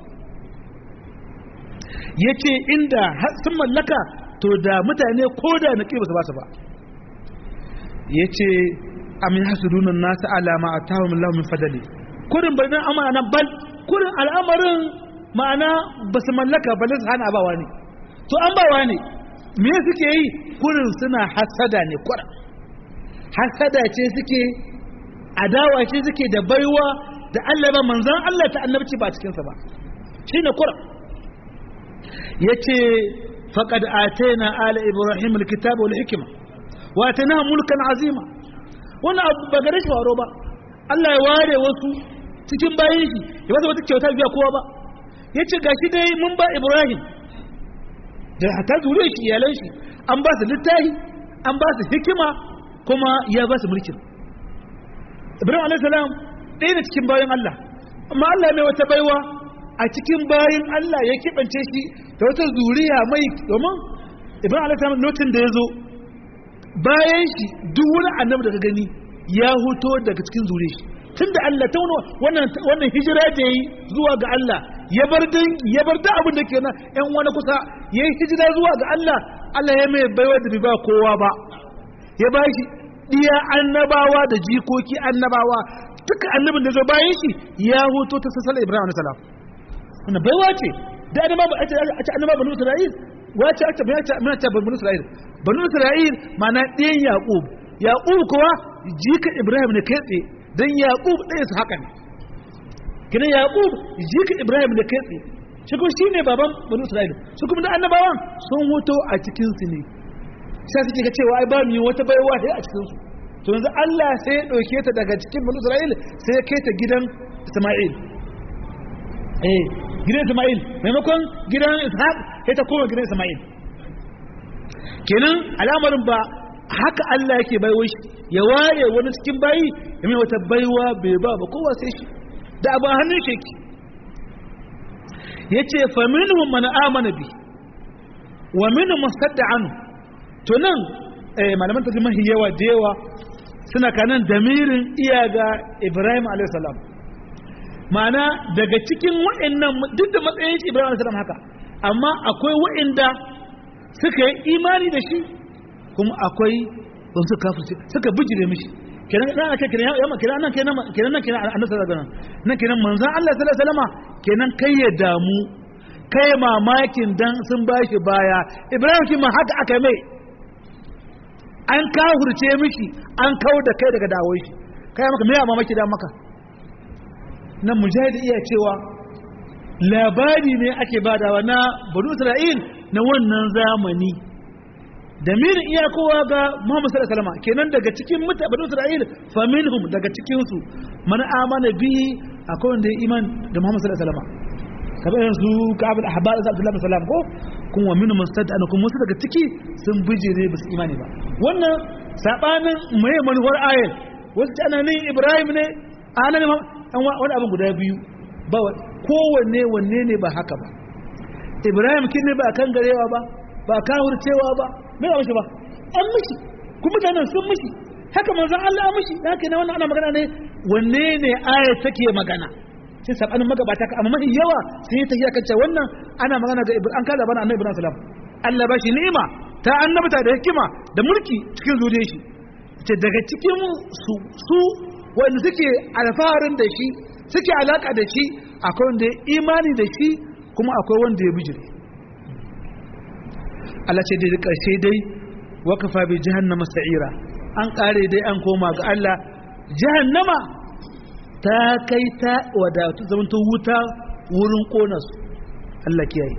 yace inda sun mallaka to da mutane ko da na ba su ba su ba yace amin hasudunun nasu alama atahum Allah min fadali kurin bar dan amana bal kurin al'amarin ma'ana ba su mallaka ba su hana bawa ne to an bawa ne me suke yi kurin suna hasada ne kurin hasada ce suke adawa ce suke da baiwa da Allah ba manzan Allah ta annabci ba cikinsa ba shine kurin yace faqad atayna ala ibrahim alkitaba wal hikma wa atayna mulkan azima wannan abu ba gare shi waro ba Allah ya ware wasu cikin bayin shi ya ba wata kyauta biya kowa ba yace gashi dai mun ba ibrahim da hatta zuriyar shi iyalan shi an ba su littafi an ba su hikima kuma ya ba su mulkin ibrahim alayhi salam ɗaya da cikin bayan Allah amma Allah mai wata baiwa a cikin bayan Allah ya kibance shi da wata zuriya mai domin ibrahim alayhi salam lokacin da ya zo bayan shi duk wani annabi da ka gani ya huto daga cikin zuriyar shi tunda Allah ta wannan wannan hijira da yayi zuwa ga Allah ya bar dan ya bar da abin da ke nan ƴan wani kusa yayi hijira zuwa ga Allah Allah ya mai baiwa da bai ba kowa ba ya ba shi diya annabawa da jikoki annabawa duka annabin da zo bayan shi ya hoto ta sassala Ibrahim alayhi salam wannan baiwa ce da annaba a ce a ce annaba banu Isra'il wace a ce mai ce mai ce banu Isra'il banu Isra'il ma'ana ɗiyan Yaqub Yaqub kuwa jika Ibrahim ne kai tsaye dan Yaqub ɗaya su haka ne kina Yaqub jika Ibrahim ne kai tsaye shi kuma shine baban banu Isra'il su kuma da annabawan sun hoto a cikin su ne sai suke ga cewa ai ba mu wata baiwa sai a cikin su to yanzu Allah sai ya dauke ta daga cikin banu Isra'il sai ya kai ta gidan Isma'il eh gidan Isma'il maimakon gidan Ishaq sai ta koma gidan Isma'il kenan al'amarin ba haka Allah yake baiwa shi ya ware wani cikin bayi ya mai wata baiwa bai ba ba kowa sai shi da abin hannun shi yake yace fa minhum man amana bi wa minhum sadda anhu to nan malaman tafi mahi yawa da yawa suna kanan damirin iya ga ibrahim a.s. ma'ana daga cikin wa'annan duk da matsayin shi ibrahim a.s. haka amma akwai wa'anda suka yi imani da shi kuma akwai ban su kafirce suka bijire mishi kenan nan ake kenan yamma kenan nan kenan kenan nan kenan annabi sallallahu alaihi wasallam nan kenan manzon Allah sallallahu alaihi wasallam kenan kai ya damu kai mamakin dan sun bashi baya ibrahim kima haka aka mai an kahurce miki an kawo da kai daga dawo shi kai maka me amma maki da maka nan mujahid iya cewa labari ne ake badawa na banu isra'il na wannan zamani da mirin iya kowa ga muhammad sallallahu alaihi wasallam kenan daga cikin muta banu isra'il fa minhum daga cikin su man amana bihi akwai wanda ya iman da muhammad sallallahu alaihi wasallam kamar yanzu ka'ab al-ahbar abdullahi bin salam ko kun wa min mustad'an kun wasu daga ciki sun bijire ba su imani ba wannan sabanin mai manuwar ayat wasu ta ananin ibrahim ne anan an wani abin guda biyu ba kowanne wanne ne ba haka ba ibrahim kin ne ba kan garewa ba ba kawurcewa ba me ba mishi ba an mishi kuma mutanen sun mishi haka manzon Allah ya mishi haka ne wannan ana magana ne wanne ne ayat take magana sai sabanin magabata ka amma mafi yawa sai ya tafiya kan cewa wannan ana magana ga an kada bana annabi ibrahim salam Allah ba shi ni'ima ta annabta da hikima da mulki cikin zuriyar shi ce daga cikin su su wanda suke alfaharin da shi suke alaka da shi akwai wanda ya imani da shi kuma akwai wanda ya bijire Allah ce dai karshe dai wakafa bi jahannama sa'ira an kare dai an koma ga Allah jahannama ta kai ta wadatu zamanta wuta wurin kona su Allah kiyaye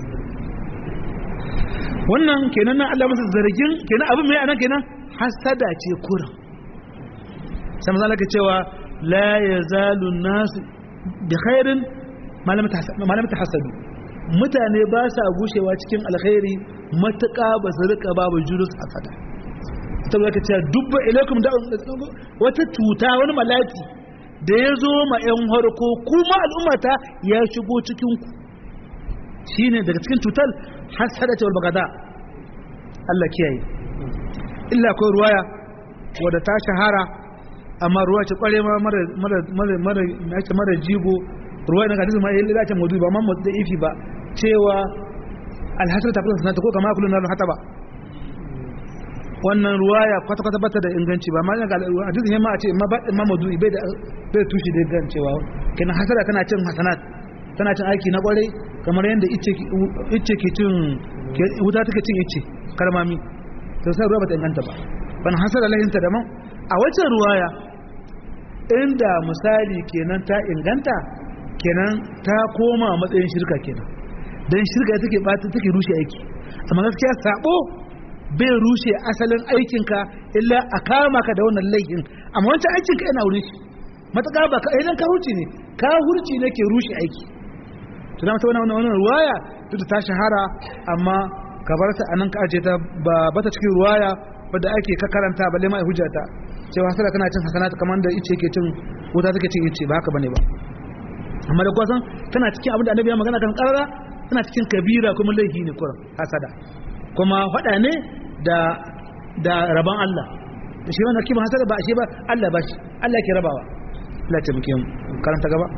wannan kenan nan Allah masa zargin kenan abin mai anan kenan hasada ce kuran sai manzo Allah cewa la yazalu nas bi khairin malam tahasadu mutane ba sa gushewa cikin alkhairi matuƙa ba su rika babu jurus hasada ta zaka cewa dubba ilaikum da wata cuta wani malaki da ya zo ma 'yan harko kuma al'ummata ya shigo cikinku shine daga cikin cutar hasada ce wal bagada Allah kiyaye illa akwai ruwaya wadda ta shahara amma ruwa ce kware ma mara mara mara mara mara, mara jigo ruwa daga hadisi ma yayin da ta mudu ba amma da ifi ba cewa alhasar ta kullun sanata ko kama kullun na hata ba wannan ruwaya kwata kwata bata da inganci ba ma ga hadisin yamma a ce ma ba ma mudu bai da bai tushi da gan cewa kenan hasara tana cin hasanat tana cin aiki na kwarai kamar yadda ice ice ke cin wuta take cin ice karmami to sai ruwa bata inganta ba ban hasara lahinta da man a wacce ruwaya inda misali kenan ta inganta kenan ta koma matsayin shirka kenan dan shirka take bata take rushe aiki amma gaskiya sabo bai rushe asalin aikinka illa a kama ka da wannan laifin amma wancan aikinka yana wuri shi mataka ba ka idan ka hurci ne ka hurci ne ke rushe aiki to da mata wannan wannan ruwaya duk da ta shahara amma ka bar ta anan ka aje ta ba bata cikin ruwaya wadda ake ka karanta balle ma hujjata cewa hasara tana cin hasanat kamar da ice ke cin wuta take cin ice ba haka bane ba amma da kwasan tana cikin abin da annabi ya magana kan karara tana cikin kabira kuma laifi ne kuran hasada kuma faɗa ne da da rabon Allah da shi wannan kima hasada ba shi ba Allah ba shi Allah ke rabawa Allah ta muke karanta gaba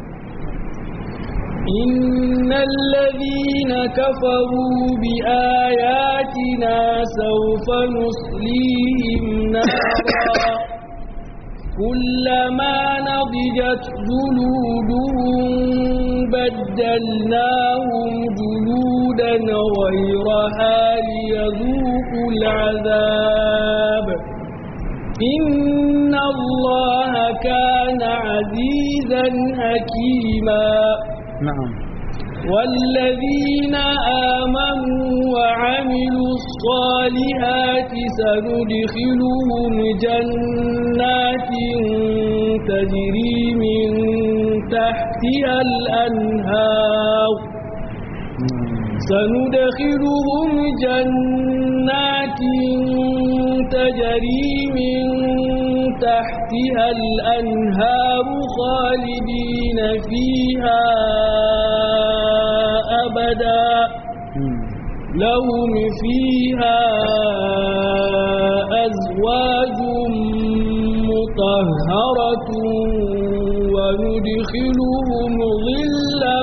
إن الذين كفروا بآياتنا سوف نصليهم نارا كلما نضجت جلودهم بدلناهم جلودا غيرها ليذوقوا العذاب إن الله كان عزيزا حكيما na'am والذين آمنوا وعملوا الصالحات سندخلهم جنات تجري من تحتها الأنهار سندخلهم جنات تجري من تحتها الأنهار خالدين فيها أبدا لهم فيها أزواج مطهرة وندخلهم ظلا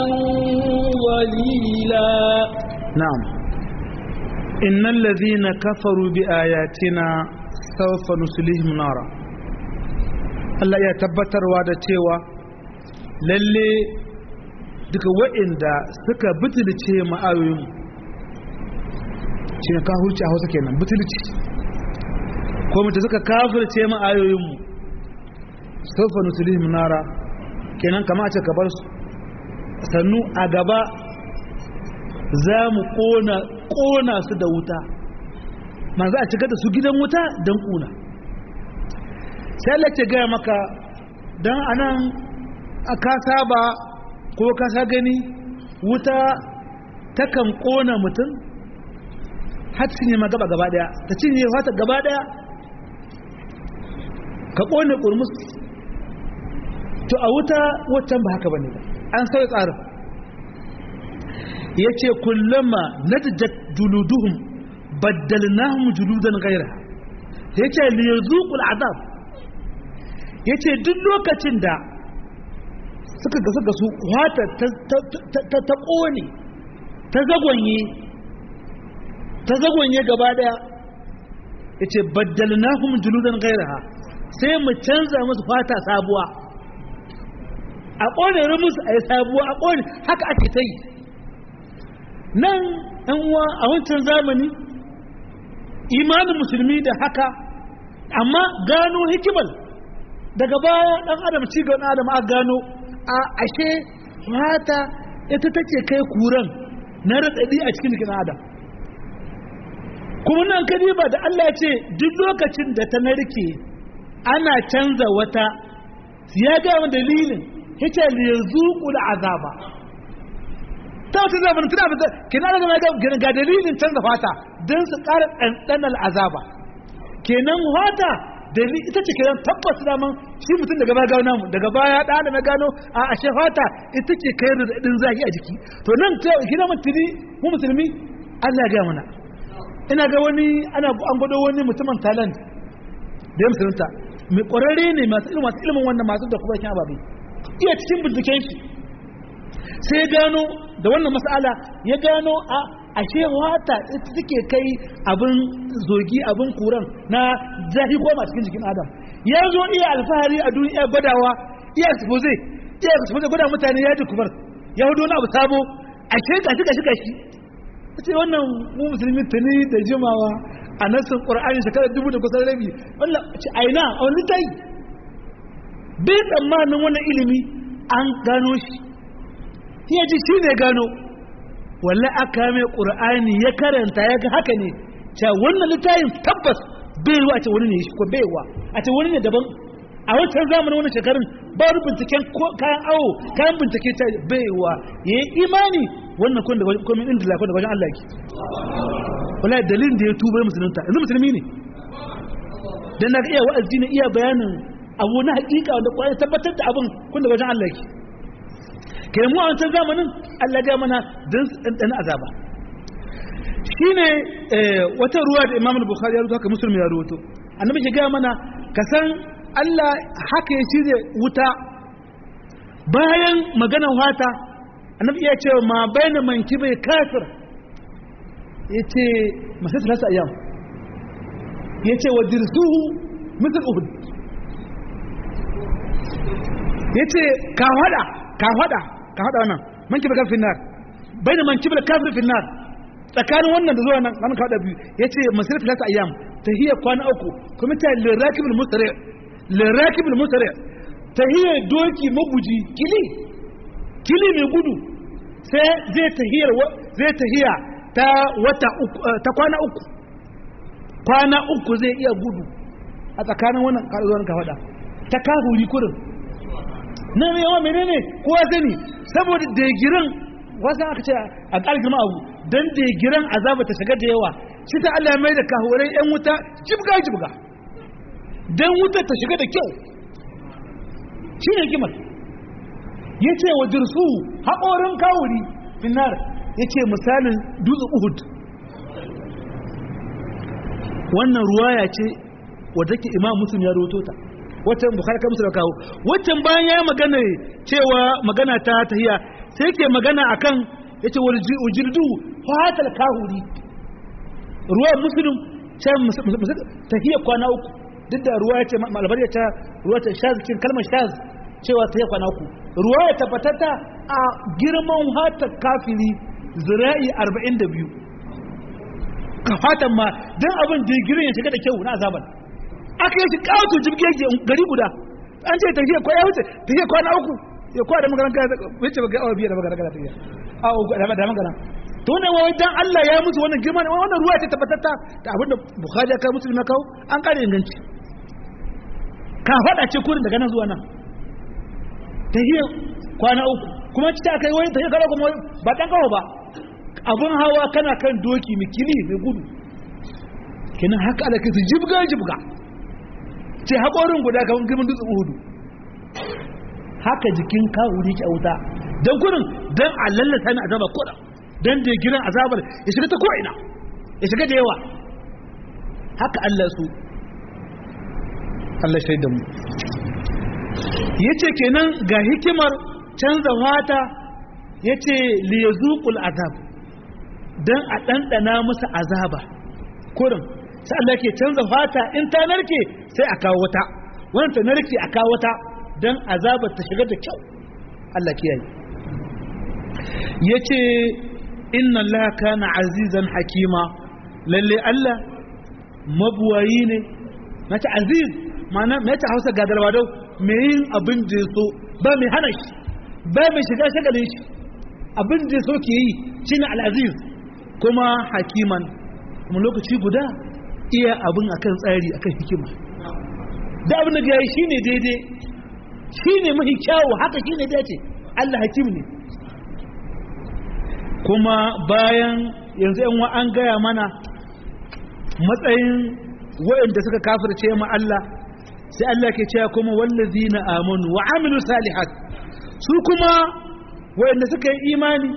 ظليلا na'am innal ladhina kafaru bi ayatina sawfa nuslihim nara Allah ya tabbatarwa da cewa lalle duka wa'inda suka butulce ma'ayoyin shi ne kafirci a hausa kenan butulci ko mutu suka kafirce ma'ayoyin mu sawfa nuslihim nara kenan kama a ce ka bar su sannu a gaba za mu ƙona su da wuta ma za a cika da su gidan wuta don ƙuna sai Allah ce gaya maka don anan ka saba ko ka sa gani wuta takan ƙona mutum har cinye ma gaba gaba daya ta cinye fata gaba daya ka ƙone ƙurmus to a wuta waccan ba haka bane ba an sauya tsarin ya ce kullama na juluduhum baddalnahum juludan gaira ya ce liyazuqul azab ya ce duk lokacin da suka gasu gasu wata ta ƙone ta zagonye ta zagonye gaba daya ya ce baddalnahum juludan gaira sai mu canza musu fata sabuwa a ƙone rumus a yi sabuwa a ƙone haka ake ta yi nan ɗan uwa a wancan zamani imanin musulmi da haka amma gano hikimar daga baya ɗan adam ci ga ɗan adam a gano a ashe fata ita take kai kuran na raɗaɗi a cikin jikin adam kuma nan kadi ba da Allah ce duk lokacin da ta narke ana canza wata ya gaya dalilin yace liyazuqul azaba ta wata zaɓin tuna da kina daga mai ga ga dalilin canza fata don su ƙara ɗanɗanar azaba kenan fata dalili ita ce kiran tabbas daman shi mutum daga baya gano mu daga baya da da na gano a ashe fata ita ce kai da din zaki a jiki to nan ta kina mutuni mu musulmi Allah ya ga mana ina ga wani ana an gwado wani mutumin talent da ya musulunta mai ƙwararre ne masu ilimin masu ilimin wannan masu da kuma kyan ababe iya cikin binciken shi sai ya gano da wannan mas'ala ya gano a ashe wata ita take kai abin zogi abin kuran na zahi goma cikin jikin adam ya zo iya alfahari a duniya gwadawa iya expose iya expose gwada mutane ya ji kubar ya hudu wani abu sabo ashe gashi gashi gashi ce wannan mu musulmi tuni da jimawa a nassin qur'ani shekarar dubu da kusan rabi wannan ce aina a wani tai bai tsammanin wannan ilimi an gano shi ya ji shi ne gano wallahi aka mai qur'ani ya karanta ya ga haka ne cewa wannan littafin tabbas bai ruwa a ce wani ne shi ko baiwa a ce wani ne daban a wancan zamanin wani shekarun ba wani binciken kayan awo kayan bincike ta baiwa ya yi imani wannan kun da komin inda lafi da wajen Allah ki wala dalilin da ya tuba musulunta yanzu musulmi ne dan na iya wa'azi ne iya bayanin abu na hakika wanda kwaya tabbatar da abin kun da wajen Allah ki kai mu a wancan zamanin Allah ga mana dan dan azaba shine wata ruwa da Imam Bukhari ya rubuta haka Muslim ya rubuto annabi ya ga mana ka san Allah haka ya shirya wuta bayan maganar wata annabi ya ce ma baina manki bai kafir ya ce masu talata ayyam ya ce wa dirsuhu misal uhud ya ce ka hada ka hada ka hada wannan manki bai kafir nar baina manki bai kafir finnar tsakanin wannan da zuwa nan nan ka hada biyu ya ce masu talata ayyam tahiyya kwana uku kuma ta lirakibul musri lirakibul musri tahiyya doki maguji kili kili mai gudu sai zai tahiyar zai tahiya ta wata uku ta kwana uku kwana uku zai iya gudu a tsakanin wannan karuwar ka faɗa ta kahuri kurin na mai yawa menene kowa sani saboda degiran wasu aka ce a ƙarfin abu don degiran azaba ta shiga da yawa shi ta Allah mai da kahurai yan wuta jibga jibga don wuta ta shiga da kyau shi ne kimar ya ce wa jirsu haƙorin kawuri finar ya ce misalin dutsen uhud wannan ruwaya ce wadda ke imam musulun ya roto ta waccan bukari kan musulun kawo waccan bayan ya magana cewa magana ta tahiya sai ke magana akan ya ce wajirdu fatal kawuri ruwayar musulun can tahiyar kwana uku duk da ruwa ya ce malabar ya ta ruwa ta shaz cikin kalmar shaz cewa ta yi kwana uku ruwa ya tabbatata a girman hatar kafiri zira'i 42 ka fatan ma don abin digirin ya shiga da kyau na azaban aka yi shi kawo jibgege gari guda an ce tafiya kwa ya wuce tafiya kwana uku ya kwa da magana kai wuce ba ga awa biya da magana kana tafiya a uku da magana to ne wai dan Allah ya musu wannan girma ne wannan ruwa ce tabbatata da abin da Bukhari ya kai Muslim ya kawo an kare inganci ka fada ce kurin daga nan zuwa nan tahiya kwana uku kuma ci ta kai wani tahiya kwana kuma ba dan kawo ba abun hawa kana kan doki mai kili mai gudu kenan haka ala kai su jibga jibga ce haƙorin guda kan girman dutsen uhudu haka jikin kawuri ki a wuta don kurin don a lallata ni azaba koda don da giran azabar ya shiga ta ko'ina ya shiga da yawa haka Allah su Allah shaidan mu ya ce kenan ga hikimar canza wata ya ce liyazuƙul azab don a ɗanɗana musu azaba kurin sai Allah ke canza fata in ta narke sai a kawo wata wani ta narke a kawo wata don azabar ta shiga da kyau Allah kiyaye ya ce inna Allah kana azizan hakima lalle Allah mabuwayi ne na ta aziz mana mai ta hausa gagarwa dau mai yin abin da so ba mai hana shi ba mai shiga shagalin shi abin da so ke yi shine al-aziz kuma hakiman kuma lokaci guda iya abin akan tsari akan hikima da abin da ya yi shine daidai shine mahi kyawu haka shine dace Allah hakim ne kuma bayan yanzu yan wa an gaya mana matsayin waɗanda suka kafirce ma Allah sai Allah ke cewa kuma wallazina amanu wa amilu salihat su kuma wanda suka yi imani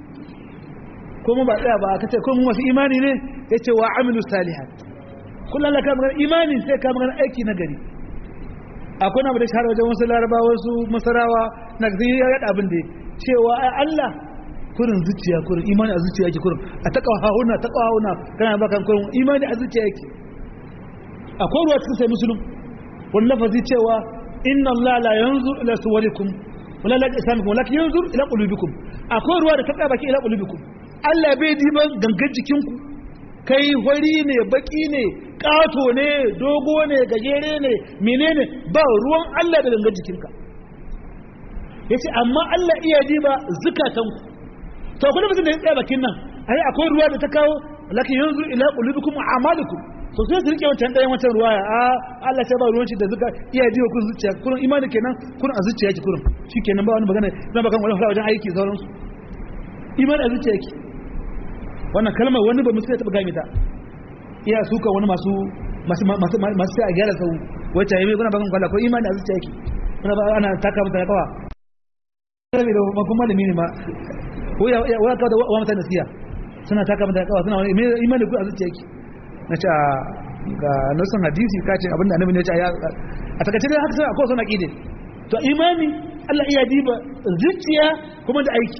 kuma ba tsaya ba aka ce kuma masu imani ne yace wa amilu salihat kullum Allah ka magana imani sai ka magana aiki na gari akwai na da shahara wajen wasu laraba wasu masarawa na zai ya yada abin da cewa ai Allah kurin zuciya kurin imani a zuciya yake kurin a ta hauna ta hauna kana bakan kurin imani a zuciya yake akwai ruwa cikin sai musulun wani lafazi cewa inna Allah la yanzu ila suwarikum wala la isamikum walakin yanzu ila qulubikum akwai ruwa da ta tsaya baki ila qulubikum Allah bai diban gangan jikinku kai hori ne baki ne ƙato ne dogo ne gajere ne menene ba ruwan Allah da gangan jikinka yace amma Allah iya diba zukatanku to kuma mutum da ya tsaya bakin nan ai akwai ruwa da ta kawo lakin yanzu ila qulubikum wa a'malikum to sai su rike wancan ɗayan wancan ruwa a Allah ta ba ruwanci da zuka iya diba kun zuciya kurin imani kenan kurin a zuciya ki kurin shikenan ba wani magana zan bakan wani wajen aiki sauransu imani a zuciya ki wannan kalmar wani ba musu ya taɓa gami ta iya suka wani masu masu sai a gyara sau wacce ya yi kuna bakan kwallo ko imani a zuciya yake kuna ba ana taka mata kawa rabi da makon malami ne ma ko ya kawo da wa mata nasiya suna taka mata kawa suna wani imani ku a zuciya yake na ce ga nasan hadisi ka ce abinda annabi ne ce a takaice dai haka sai akwai suna ƙide to imani Allah iya diba zuciya kuma da aiki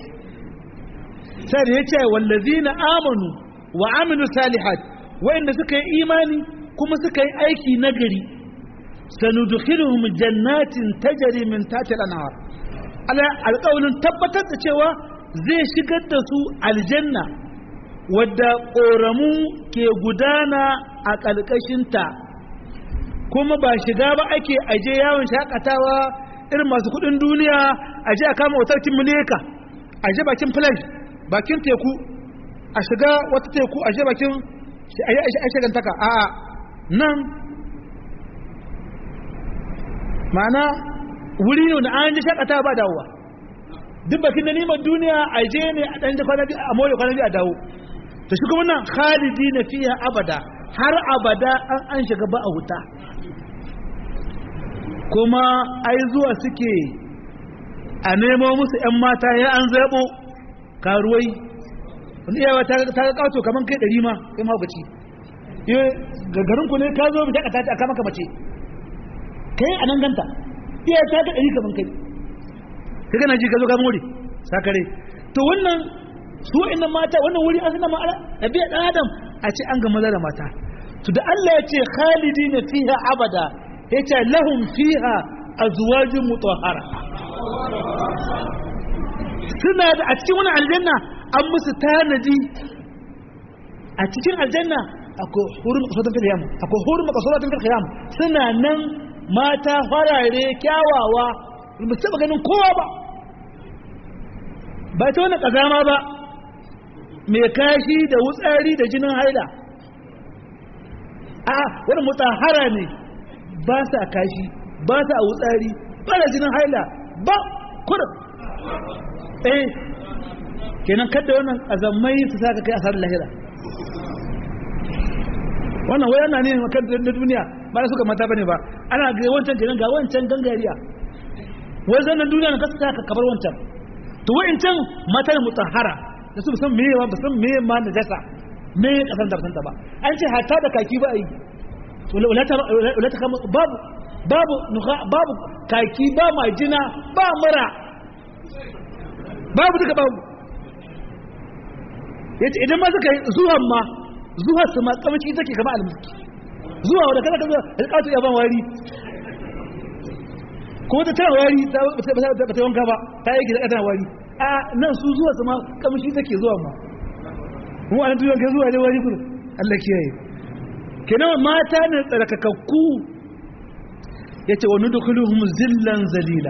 sai da ya ce wallazina amanu wa amilu salihat wa'inda suka yi imani kuma suka yi aiki nagari sanudkhiluhum jannatin tajri min tahtiha al-anhar ala alqawlin tabbatar da cewa zai shigar da su aljanna wadda ƙoramu ke gudana a ƙalƙashinta kuma ba shiga ba ake aje yawon shakatawa irin masu kudin duniya aje a kama wutarkin mileka aje bakin flash bakin teku a shiga wata teku a bakin a shagantaka a nan ma'ana wuri ne na an ji shakata ba dawowa duk bakin da neman duniya a je ne a ɗan kwana biyu a more kwana biyu a dawo ta shi kuma nan khalidi na fiye abada har abada an an shiga ba a wuta kuma ai zuwa suke a nemo musu 'yan mata ya an zaɓo karuwai wani iyawa ta ga kato kamar kai ɗari ma kai mahaukaci ga garinku ne ka zo bita ta aka maka mace kai a nan ganta iya ta ga ɗari kamar kai ka gana ji ka zo ka more sakare to wannan su inda mata wannan wuri an suna ma'ala ɗabi'a ɗan adam a ce an ga maza da mata to da Allah ya ce khalidi na fiha abada ya ce lahum fiha azwajin mutahhara suna da a cikin wani aljanna an musu tanadi a cikin aljanna akwai hurin makasautan fil yam akwai hurin makasautan fil yam suna nan mata farare kyawawa ba su taba ganin kowa ba ba ta wani kazama ba mai kashi da wutsari da jinin haila a wani mutahara ne ba sa kashi ba sa wutsari ba da jinin haila ba kurin eh kenan kada wannan azammai su saka kai asar lahira wannan wai ana ne makan na duniya ba da suka mata bane ba ana ga wancan kenan ga wancan gangariya wai zannan duniya na kasa ka kabar wancan to wa'incan mata ne mutahara da su san meye ba san meye ma na jasa me kasan da ta ba an ce hatta da kaki ba yi wala ta kama babu babu babu kaki ba majina ba mura babu duka babu yace idan ma suka yi zuwan ma zuwa su ma kamci take kama almiski zuwa wanda kada ka zuwa alƙatu ya ban wari ko ta tana wari ta ba ta wanka ba ta yi gida tana wari a nan su zuwa su ma kamci take zuwa ma mu an tuyo ka zuwa ne wari kudu Allah kiyaye kenan mata ne tsarkakakku yace wa nudkhuluhum zillan zalila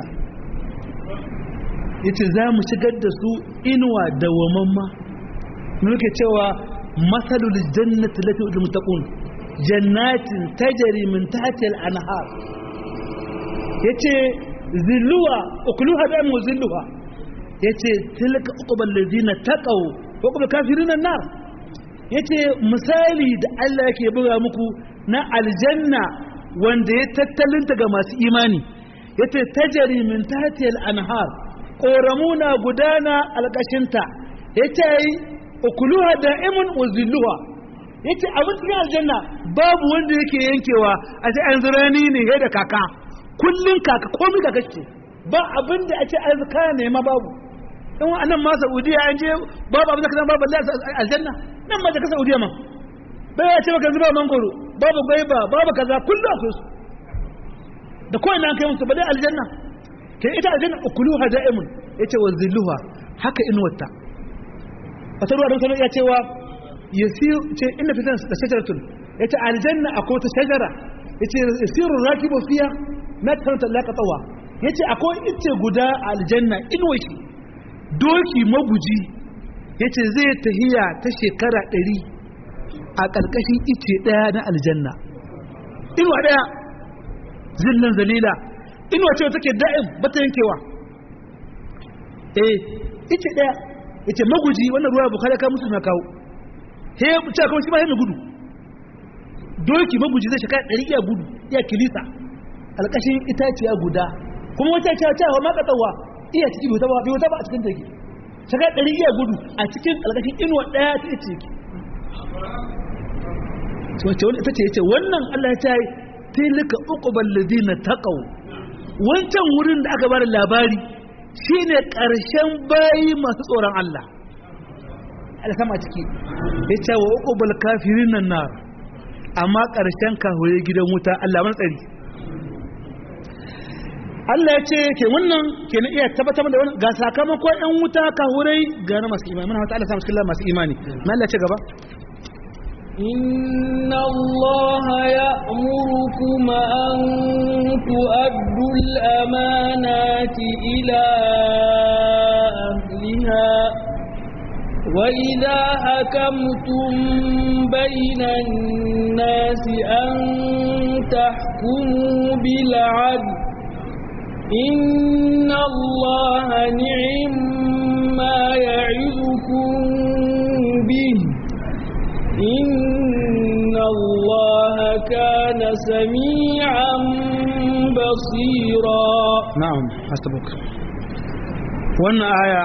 yace za mu shigar da su inuwa dawamamma muke cewa masalul jannati lati ul muttaqun jannatin tajri min tahtiha al-anhar yace zilluwa ukluha bi am zilluha yace tilka uqbal ladina taqaw wa uqbal kafirin an-nar yace misali da Allah yake buga muku na aljanna wanda ya tattalinta ga masu imani yace tajari min tahtiyal anhar ƙoramuna gudana alƙashinta yace ukuluha da'imun wa zilluha yace abin cikin aljanna babu wanda yake yankewa a ce an zurani ne he da kaka kullun kaka komai kaka ce ba abin da ake arzika ne ma babu dan wannan ma Saudiya an je babu abin da kaza babu aljanna nan ma da ka Saudiya ma bai ya ce baka zuba mangoro babu gwaiba babu kaza kullum akwai su da kawai na kai musu ba dai aljanna ke ita aljanna ukuluha da'imun yace wa zilluha haka inuwarta wata ruwa don sanar ya cewa yasiru ce inna fitan da shajaratun yace aljanna akwai ta shajara yace yasiru rakibu fiya na karanta laka tsawa yace akwai ice guda a aljanna inuwar shi doki maguji yace zai tahiya ta shekara ɗari a ƙarƙashin ice ɗaya na aljanna inuwa ɗaya zillan zalila inuwa ce take da'im ba ta yankewa eh ice ɗaya yace maguji wannan ruwa bukari ka musu na kawo he ce kawai shi ba mai gudu doki maguji zai shekara ɗari iya gudu iya kilisa alƙashin itaciya guda kuma wata cewa cewa ma katsawa iya ciki bai wata ba a cikin take shekara ɗari iya gudu a cikin alƙashin inuwa ɗaya ta ice yake wace wani ita ce ya ce wannan Allah ya ce tilka uqbal ladina taqaw wancan wurin da aka bada labari shine karshen bayi masu tsoron Allah Allah sama ciki yace wa uqbal kafirin nan nar amma karshen kahure gidan wuta Allah man tsari Allah ya ce ke wannan ke na iya tabbatar da wannan ga sakamakon ɗan wuta kahurai ga na masu imani muna wata Allah sama cikin masu imani na Allah ce gaba إن الله يأمركم أن تؤدوا الأمانات إلى أهلها وإذا حكمتم بين الناس أن تحكموا بالعدل إن الله نعم ما يعظكم به إن الله كان سميعا بصيرا na'am hasbuk wannan aya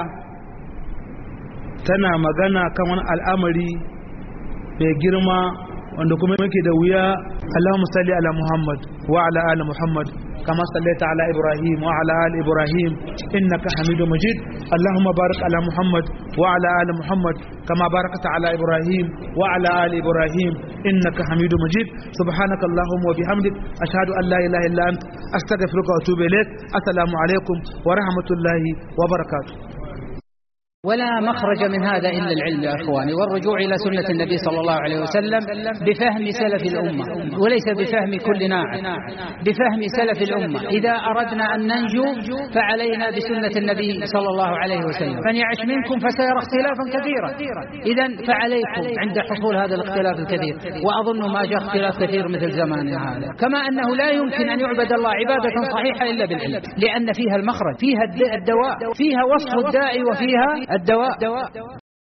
tana magana kan wani al'amari mai girma wanda kuma yake da wuya Allahumma salli ala Muhammad wa ala ali Muhammad kama sallaita ala Ibrahim wa ala ali Ibrahim innaka Hamidum Majid Allahumma barik ala Muhammad wa ala ali Muhammad kama barakta ala Ibrahim wa ala ali Ibrahim innaka Hamidum Majid subhanaka Allahumma wa bihamdik ashhadu an la ilaha illa ant astaghfiruka wa atubu ilaik assalamu alaikum wa rahmatullahi wa barakatuh ولا مخرج من هذا إلا العلم يا أخواني والرجوع إلى سنة النبي صلى الله عليه وسلم بفهم سلف الأمة وليس بفهم كل ناعم بفهم سلف الأمة إذا أردنا أن ننجو فعلينا بسنة النبي صلى الله عليه وسلم من يعش منكم فسيرى اختلافا كثيرا إذا فعليكم عند حصول هذا الاختلاف الكثير وأظن ما جاء اختلاف كثير مثل زماننا هذا كما أنه لا يمكن أن يعبد الله عبادة صحيحة إلا بالعلم لأن فيها المخرج فيها الدواء فيها وصف الداعي وفيها الدواء